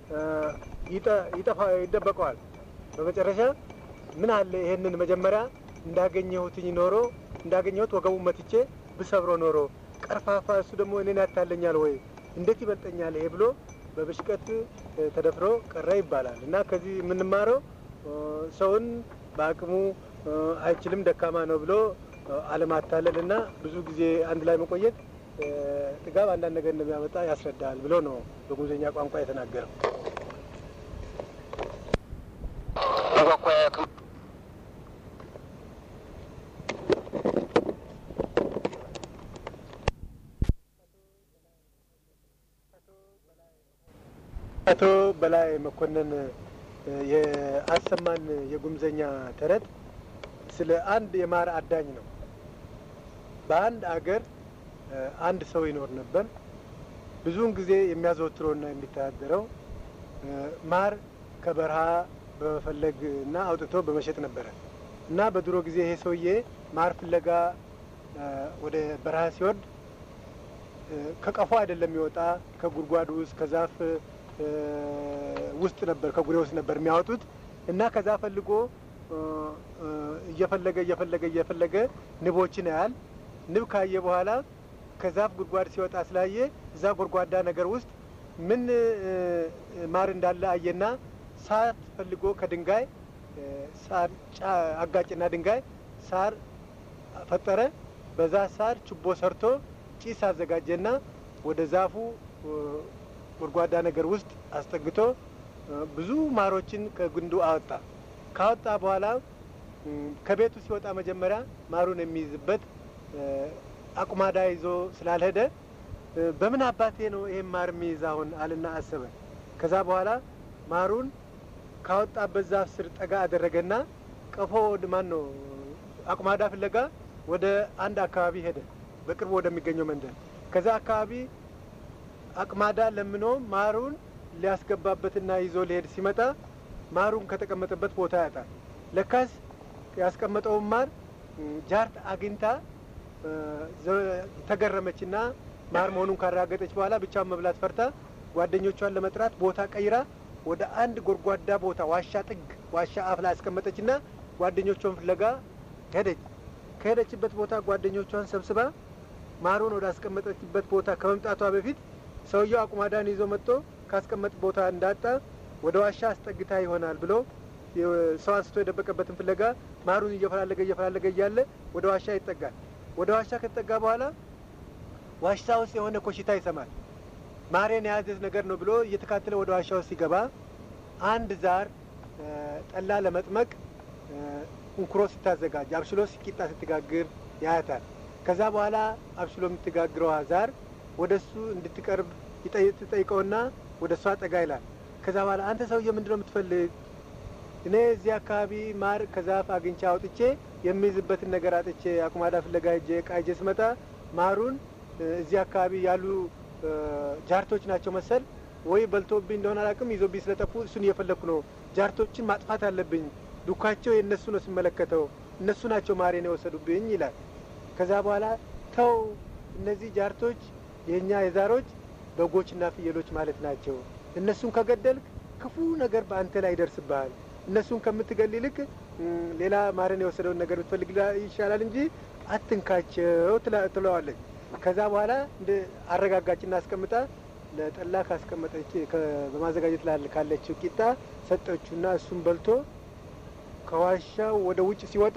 ይጠፋ ይደበቀዋል። በመጨረሻ ምን አለ ይሄንን መጀመሪያ እንዳገኘሁትኝ ኖሮ እንዳገኘሁት ወገቡን መትቼ ብሰብሮ ኖሮ ቀርፋፋ፣ እሱ ደግሞ እኔን ያታለኛል ወይ እንዴት ይበልጠኛል ይሄ ብሎ በብሽቀት ተደፍሮ ቀረ ይባላል። እና ከዚህ የምንማረው ሰውን በአቅሙ አይችልም ደካማ ነው ብሎ አለማታለል እና ብዙ ጊዜ አንድ ላይ መቆየት ጥጋብ አንዳንድ ነገር እንደሚያመጣ ያስረዳል ብሎ ነው በጉዞኛ ቋንቋ የተናገረው። አቶ በላይ መኮንን የአሰማን የጉምዘኛ ተረት ስለ አንድ የማር አዳኝ ነው። በአንድ አገር አንድ ሰው ይኖር ነበር። ብዙውን ጊዜ የሚያዘወትረውና የሚተዳደረው ማር ከበረሃ በመፈለግ እና አውጥቶ በመሸጥ ነበረ እና በድሮ ጊዜ ይሄ ሰውዬ ማር ፍለጋ ወደ በረሃ ሲወርድ ከቀፎ አይደለም የሚወጣ ከጉድጓድ ውስጥ ከዛፍ ውስጥ ነበር ከጉሬ ውስጥ ነበር የሚያወጡት እና ከዛ ፈልጎ እየፈለገ እየፈለገ እየፈለገ ንቦችን ያያል። ንብ ካየ በኋላ ከዛፍ ጉድጓድ ሲወጣ ስላየ እዛ ጎድጓዳ ነገር ውስጥ ምን ማር እንዳለ አየና ሳር ፈልጎ ከድንጋይ ሳር አጋጭና ድንጋይ ሳር ፈጠረ። በዛ ሳር ችቦ ሰርቶ ጭስ አዘጋጀና ወደ ዛፉ ጎድጓዳ ነገር ውስጥ አስጠግቶ ብዙ ማሮችን ከግንዱ አወጣ። ካወጣ በኋላ ከቤቱ ሲወጣ መጀመሪያ ማሩን የሚይዝበት አቁማዳ ይዞ ስላልሄደ በምን አባቴ ነው ይሄን ማር የሚይዝ አሁን አልና አሰበ። ከዛ በኋላ ማሩን ካወጣበት ዛፍ ስር ጠጋ አደረገና ቀፎ ማን ነው አቁማዳ ፍለጋ ወደ አንድ አካባቢ ሄደ፣ በቅርቡ ወደሚገኘው መንደር። ከዛ አካባቢ አቅማዳ ለምኖ ማሩን ሊያስገባበትና ይዞ ሊሄድ ሲመጣ ማሩን ከተቀመጠበት ቦታ ያጣል። ለካስ ያስቀመጠውን ማር ጃርት አግኝታ ተገረመችና ማር መሆኑን ካረጋገጠች በኋላ ብቻውን መብላት ፈርታ ጓደኞቿን ለመጥራት ቦታ ቀይራ ወደ አንድ ጎድጓዳ ቦታ ዋሻ ጥግ ዋሻ አፍ ላይ ያስቀመጠችና ጓደኞቿን ፍለጋ ሄደች። ከሄደችበት ቦታ ጓደኞቿን ሰብስባ ማሩን ወደ አስቀመጠችበት ቦታ ከመምጣቷ በፊት ሰውየው አቁማዳን ይዞ መጥቶ ካስቀመጥ ቦታ እንዳጣ ወደ ዋሻ አስጠግታ ይሆናል ብሎ ሰው አንስቶ የደበቀበትን ፍለጋ ማሩን እየፈላለገ እየፈላለገ እያለ ወደ ዋሻ ይጠጋል። ወደ ዋሻ ከተጠጋ በኋላ ዋሻ ውስጥ የሆነ ኮሽታ ይሰማል። ማሬን የያዘዝ ነገር ነው ብሎ እየተካተለ ወደ ዋሻ ውስጥ ሲገባ አንድ ዛር ጠላ ለመጥመቅ እንኩሮ ስታዘጋጅ አብሽሎ ቂጣ ስትጋግር ያያታል። ከዛ በኋላ አብሽሎ የምትጋግረዋ ዛር ወደ እሱ እንድትቀርብ ትጠይቀውና ወደ እሷ ጠጋ ይላል። ከዛ በኋላ አንተ ሰውዬ ምንድን ነው የምትፈልግ? እኔ እዚህ አካባቢ ማር ከዛፍ አግኝቼ አውጥቼ የሚይዝበትን ነገር አጥቼ አቁማዳ ፍለጋ ሄጄ ዕቃ ይዤ ስመጣ ማሩን እዚህ አካባቢ ያሉ ጃርቶች ናቸው መሰል ወይ በልቶብኝ እንደሆነ አላውቅም፣ ይዞብኝ ስለጠፉ እሱን እየፈለግኩ ነው። ጃርቶችን ማጥፋት አለብኝ። ዱካቸው የእነሱ ነው ስመለከተው፣ እነሱ ናቸው ማሬን የወሰዱብኝ ይላል። ከዛ በኋላ ተው፣ እነዚህ ጃርቶች የእኛ የዛሮች በጎችና ፍየሎች ማለት ናቸው። እነሱን ከገደልክ ክፉ ነገር በአንተ ላይ ይደርስብሃል። እነሱን ከምትገል ይልቅ ሌላ ማረን የወሰደውን ነገር ብትፈልግ ይሻላል እንጂ አትንካቸው ትለዋለች። ከዛ በኋላ እንደ አረጋጋጭና አስቀምጣ ለጠላ ካስቀመጠች በማዘጋጀት ላይ ካለችው ቂጣ ሰጠችውና እሱን በልቶ ከዋሻው ወደ ውጭ ሲወጣ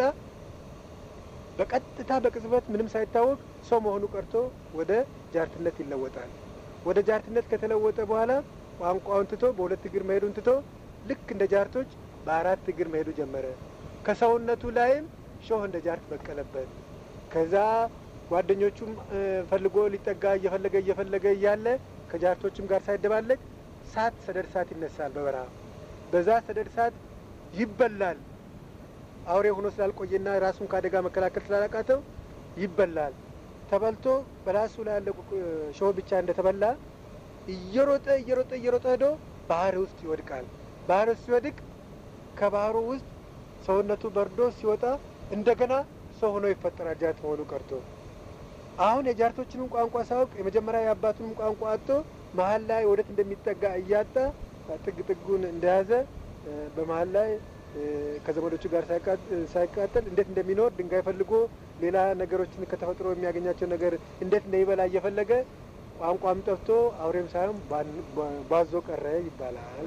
በቀጥታ በቅጽበት ምንም ሳይታወቅ ሰው መሆኑ ቀርቶ ወደ ጃርትነት ይለወጣል። ወደ ጃርትነት ከተለወጠ በኋላ ቋንቋውን ትቶ በሁለት እግር መሄዱን ትቶ ልክ እንደ ጃርቶች በአራት እግር መሄዱ ጀመረ። ከሰውነቱ ላይም ሾህ እንደ ጃርት በቀለበት። ከዛ ጓደኞቹም ፈልጎ ሊጠጋ እየፈለገ እየፈለገ እያለ ከጃርቶችም ጋር ሳይደባለቅ ሳት ሰደድ ሳት ይነሳል በበረሃ በዛ ሰደድ ሳት ይበላል። አውሬ ሆኖ ስላልቆየና ራሱን ከአደጋ መከላከል ስላላቃተው ይበላል። ተበልቶ በራሱ ላይ ያለ ሾህ ብቻ እንደተበላ እየሮጠ እየሮጠ እየሮጠ ሄዶ ባህር ውስጥ ይወድቃል። ባህር ውስጥ ሲወድቅ ከባህሩ ውስጥ ሰውነቱ በርዶ ሲወጣ እንደገና ሰው ሆኖ ይፈጠራል። ጃርት መሆኑ ቀርቶ አሁን የጃርቶችንም ቋንቋ ሳያውቅ የመጀመሪያ የአባቱንም ቋንቋ አጥቶ መሀል ላይ ወዴት እንደሚጠጋ እያጣ ጥግ ጥጉን እንደያዘ በመሀል ላይ ከዘመዶቹ ጋር ሳይቃጠል እንዴት እንደሚኖር ድንጋይ ፈልጎ ሌላ ነገሮችን ከተፈጥሮ የሚያገኛቸው ነገር እንዴት እንደሚበላ እየፈለገ ቋንቋም ጠፍቶ አውሬም ሳይሆን ባዞ ቀረ ይባላል።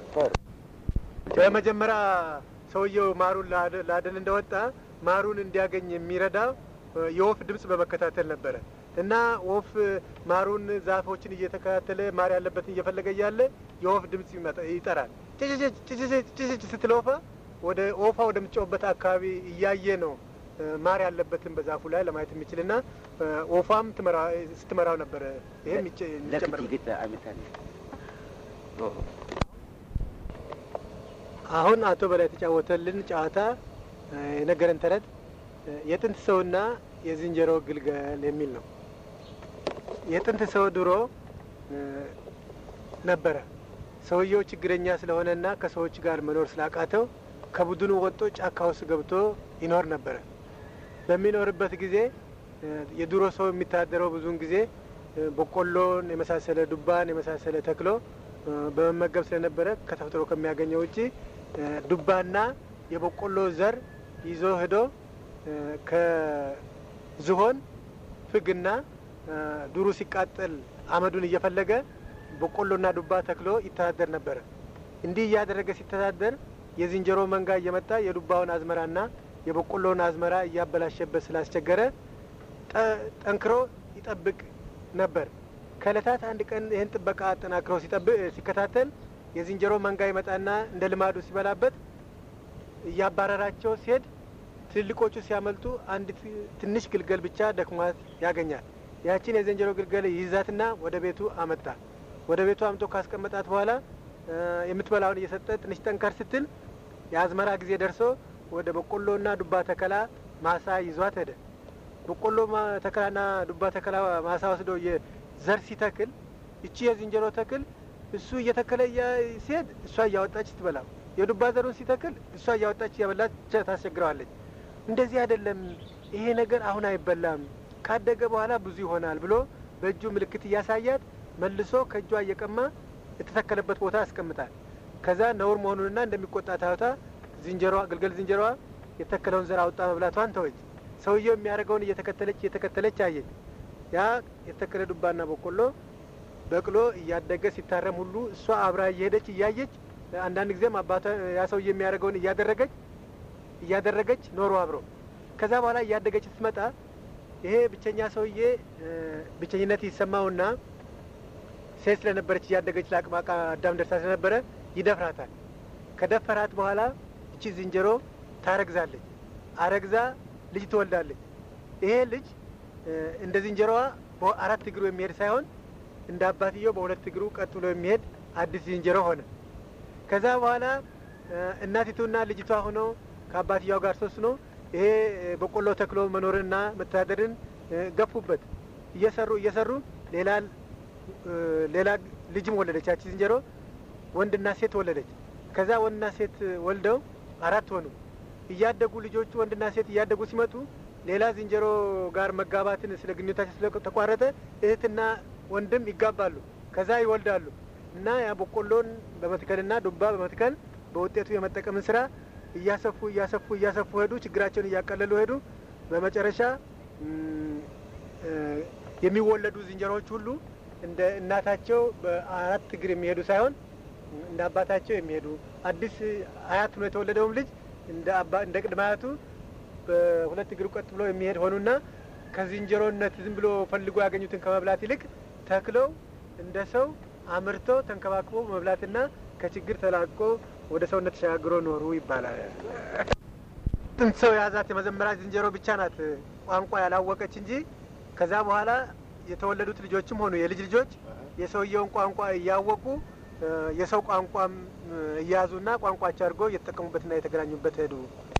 በመጀመሪያ ሰውየው ማሩን ላደን እንደወጣ ማሩን እንዲያገኝ የሚረዳው የወፍ ድምጽ በመከታተል ነበረ እና ወፍ ማሩን ዛፎችን እየተከታተለ ማር ያለበትን እየፈለገ እያለ የወፍ ድምጽ ይጠራል። ጭጭጭ ስትል ወፋ ወደ ወፋ ወደምትጮህበት አካባቢ እያየ ነው ማር ያለበትን በዛፉ ላይ ለማየት የሚችል ና ወፏም ስትመራው ነበረ። ይህም ይጨመር አሁን አቶ በላይ የተጫወተልን ጨዋታ የነገረን ተረት የጥንት ሰውና የዝንጀሮ ግልገል የሚል ነው። የጥንት ሰው ድሮ ነበረ። ሰውየው ችግረኛ ስለሆነና ከሰዎች ጋር መኖር ስላቃተው ከቡድኑ ወጦ ጫካ ውስጥ ገብቶ ይኖር ነበረ። በሚኖርበት ጊዜ የድሮ ሰው የሚታደረው ብዙውን ጊዜ በቆሎን የመሳሰለ ዱባን የመሳሰለ ተክሎ በመመገብ ስለነበረ ከተፈጥሮ ከሚያገኘው ውጪ ዱባና የበቆሎ ዘር ይዞ ሄዶ ከዝሆን ፍግና ዱሩ ሲቃጠል አመዱን እየፈለገ በቆሎና ዱባ ተክሎ ይተዳደር ነበረ። እንዲህ እያደረገ ሲተዳደር የዝንጀሮ መንጋ እየመጣ የዱባውን አዝመራና የበቆሎውን አዝመራ እያበላሸበት ስላስቸገረ ጠንክሮ ይጠብቅ ነበር። ከእለታት አንድ ቀን ይህን ጥበቃ አጠናክሮ ሲከታተል የዝንጀሮ መንጋ ይመጣና እንደ ልማዱ ሲበላበት እያባረራቸው ሲሄድ ትልልቆቹ ሲያመልጡ አንድ ትንሽ ግልገል ብቻ ደክሟት ያገኛል። ያችን የዝንጀሮ ግልገል ይይዛትና ወደ ቤቱ አመጣ። ወደ ቤቱ አምጦ ካስቀመጣት በኋላ የምትበላውን እየሰጠ ትንሽ ጠንከር ስትል የአዝመራ ጊዜ ደርሶ ወደ በቆሎና ዱባ ተከላ ማሳ ይዟት ሄደ። በቆሎ ተከላና ዱባ ተከላ ማሳ ወስዶ ዘር ሲተክል እቺ የዝንጀሮ ተክል እሱ እየተከለ ሲሄድ እሷ እያወጣች ትበላ፣ የዱባ ዘሩን ሲተክል እሷ እያወጣች እያበላች ታስቸግረዋለች። እንደዚህ አይደለም፣ ይሄ ነገር አሁን አይበላም፣ ካደገ በኋላ ብዙ ይሆናል ብሎ በእጁ ምልክት እያሳያት መልሶ ከእጇ እየቀማ የተተከለበት ቦታ ያስቀምጣል። ከዛ ነውር መሆኑንና እንደሚቆጣ ታዩታ ዝንጀሮዋ ግልገል ዝንጀሮዋ የተከለውን ዘር አውጣ መብላቷን ተወች። ሰውየው የሚያደርገውን እየተከተለች እየተከተለች አየች። ያ የተተከለ ዱባና በቆሎ በቅሎ እያደገ ሲታረም ሁሉ እሷ አብራ እየሄደች እያየች አንዳንድ ጊዜም አባቷ ያ ሰውዬ የሚያደርገውን እያደረገች እያደረገች ኖሮ አብሮ ከዛ በኋላ እያደገች ስትመጣ ይሄ ብቸኛ ሰውዬ ብቸኝነት ይሰማውና ሴት ስለነበረች እያደገች ለአቅመ አዳም ደርሳ ስለነበረ ይደፍራታል። ከደፈራት በኋላ እቺ ዝንጀሮ ታረግዛለች። አረግዛ ልጅ ትወልዳለች። ይሄ ልጅ እንደ ዝንጀሮዋ በአራት እግሩ የሚሄድ ሳይሆን እንደ አባትየው በሁለት እግሩ ቀጥ ብሎ የሚሄድ አዲስ ዝንጀሮ ሆነ። ከዛ በኋላ እናቲቱና ልጅቷ ሆኖ ከአባትያው ጋር ሶስት ነው ይሄ በቆሎ ተክሎ መኖርንና መተዳደርን ገፉበት። እየሰሩ እየሰሩ ሌላ ሌላ ልጅም ወለደች። ያቺ ዝንጀሮ ወንድና ሴት ወለደች። ከዛ ወንድና ሴት ወልደው አራት ሆኑ። እያደጉ ልጆቹ ወንድና ሴት እያደጉ ሲመጡ ሌላ ዝንጀሮ ጋር መጋባትን ስለ ግንኙነታቸው ስለተቋረጠ እህትና ወንድም ይጋባሉ። ከዛ ይወልዳሉ እና ያ በቆሎን በመትከልና ዱባ በመትከል በውጤቱ የመጠቀምን ስራ እያሰፉ እያሰፉ እያሰፉ ሄዱ። ችግራቸውን እያቀለሉ ሄዱ። በመጨረሻ የሚወለዱ ዝንጀሮዎች ሁሉ እንደ እናታቸው በአራት እግር የሚሄዱ ሳይሆን እንደ አባታቸው የሚሄዱ አዲስ አያት ነው የተወለደውም ልጅ እንደ አባ እንደ ቅድመ አያቱ በሁለት እግሩ ቀጥ ብሎ የሚሄድ ሆኑና ከዝንጀሮነት ዝም ብሎ ፈልጎ ያገኙትን ከመብላት ይልቅ ተክለው እንደ ሰው አምርቶ ተንከባክቦ መብላትና ከችግር ተላቆ ወደ ሰውነት ተሸጋግሮ ኖሩ ይባላል። ጥንት ሰው የያዛት የመዘመሪያ ዝንጀሮ ብቻ ናት ቋንቋ ያላወቀች እንጂ ከዛ በኋላ የተወለዱት ልጆችም ሆኑ የልጅ ልጆች የሰውየውን ቋንቋ እያወቁ የሰው ቋንቋም እያያዙና ቋንቋቸው አድርገው እየተጠቀሙበትና የተገናኙበት ሄዱ።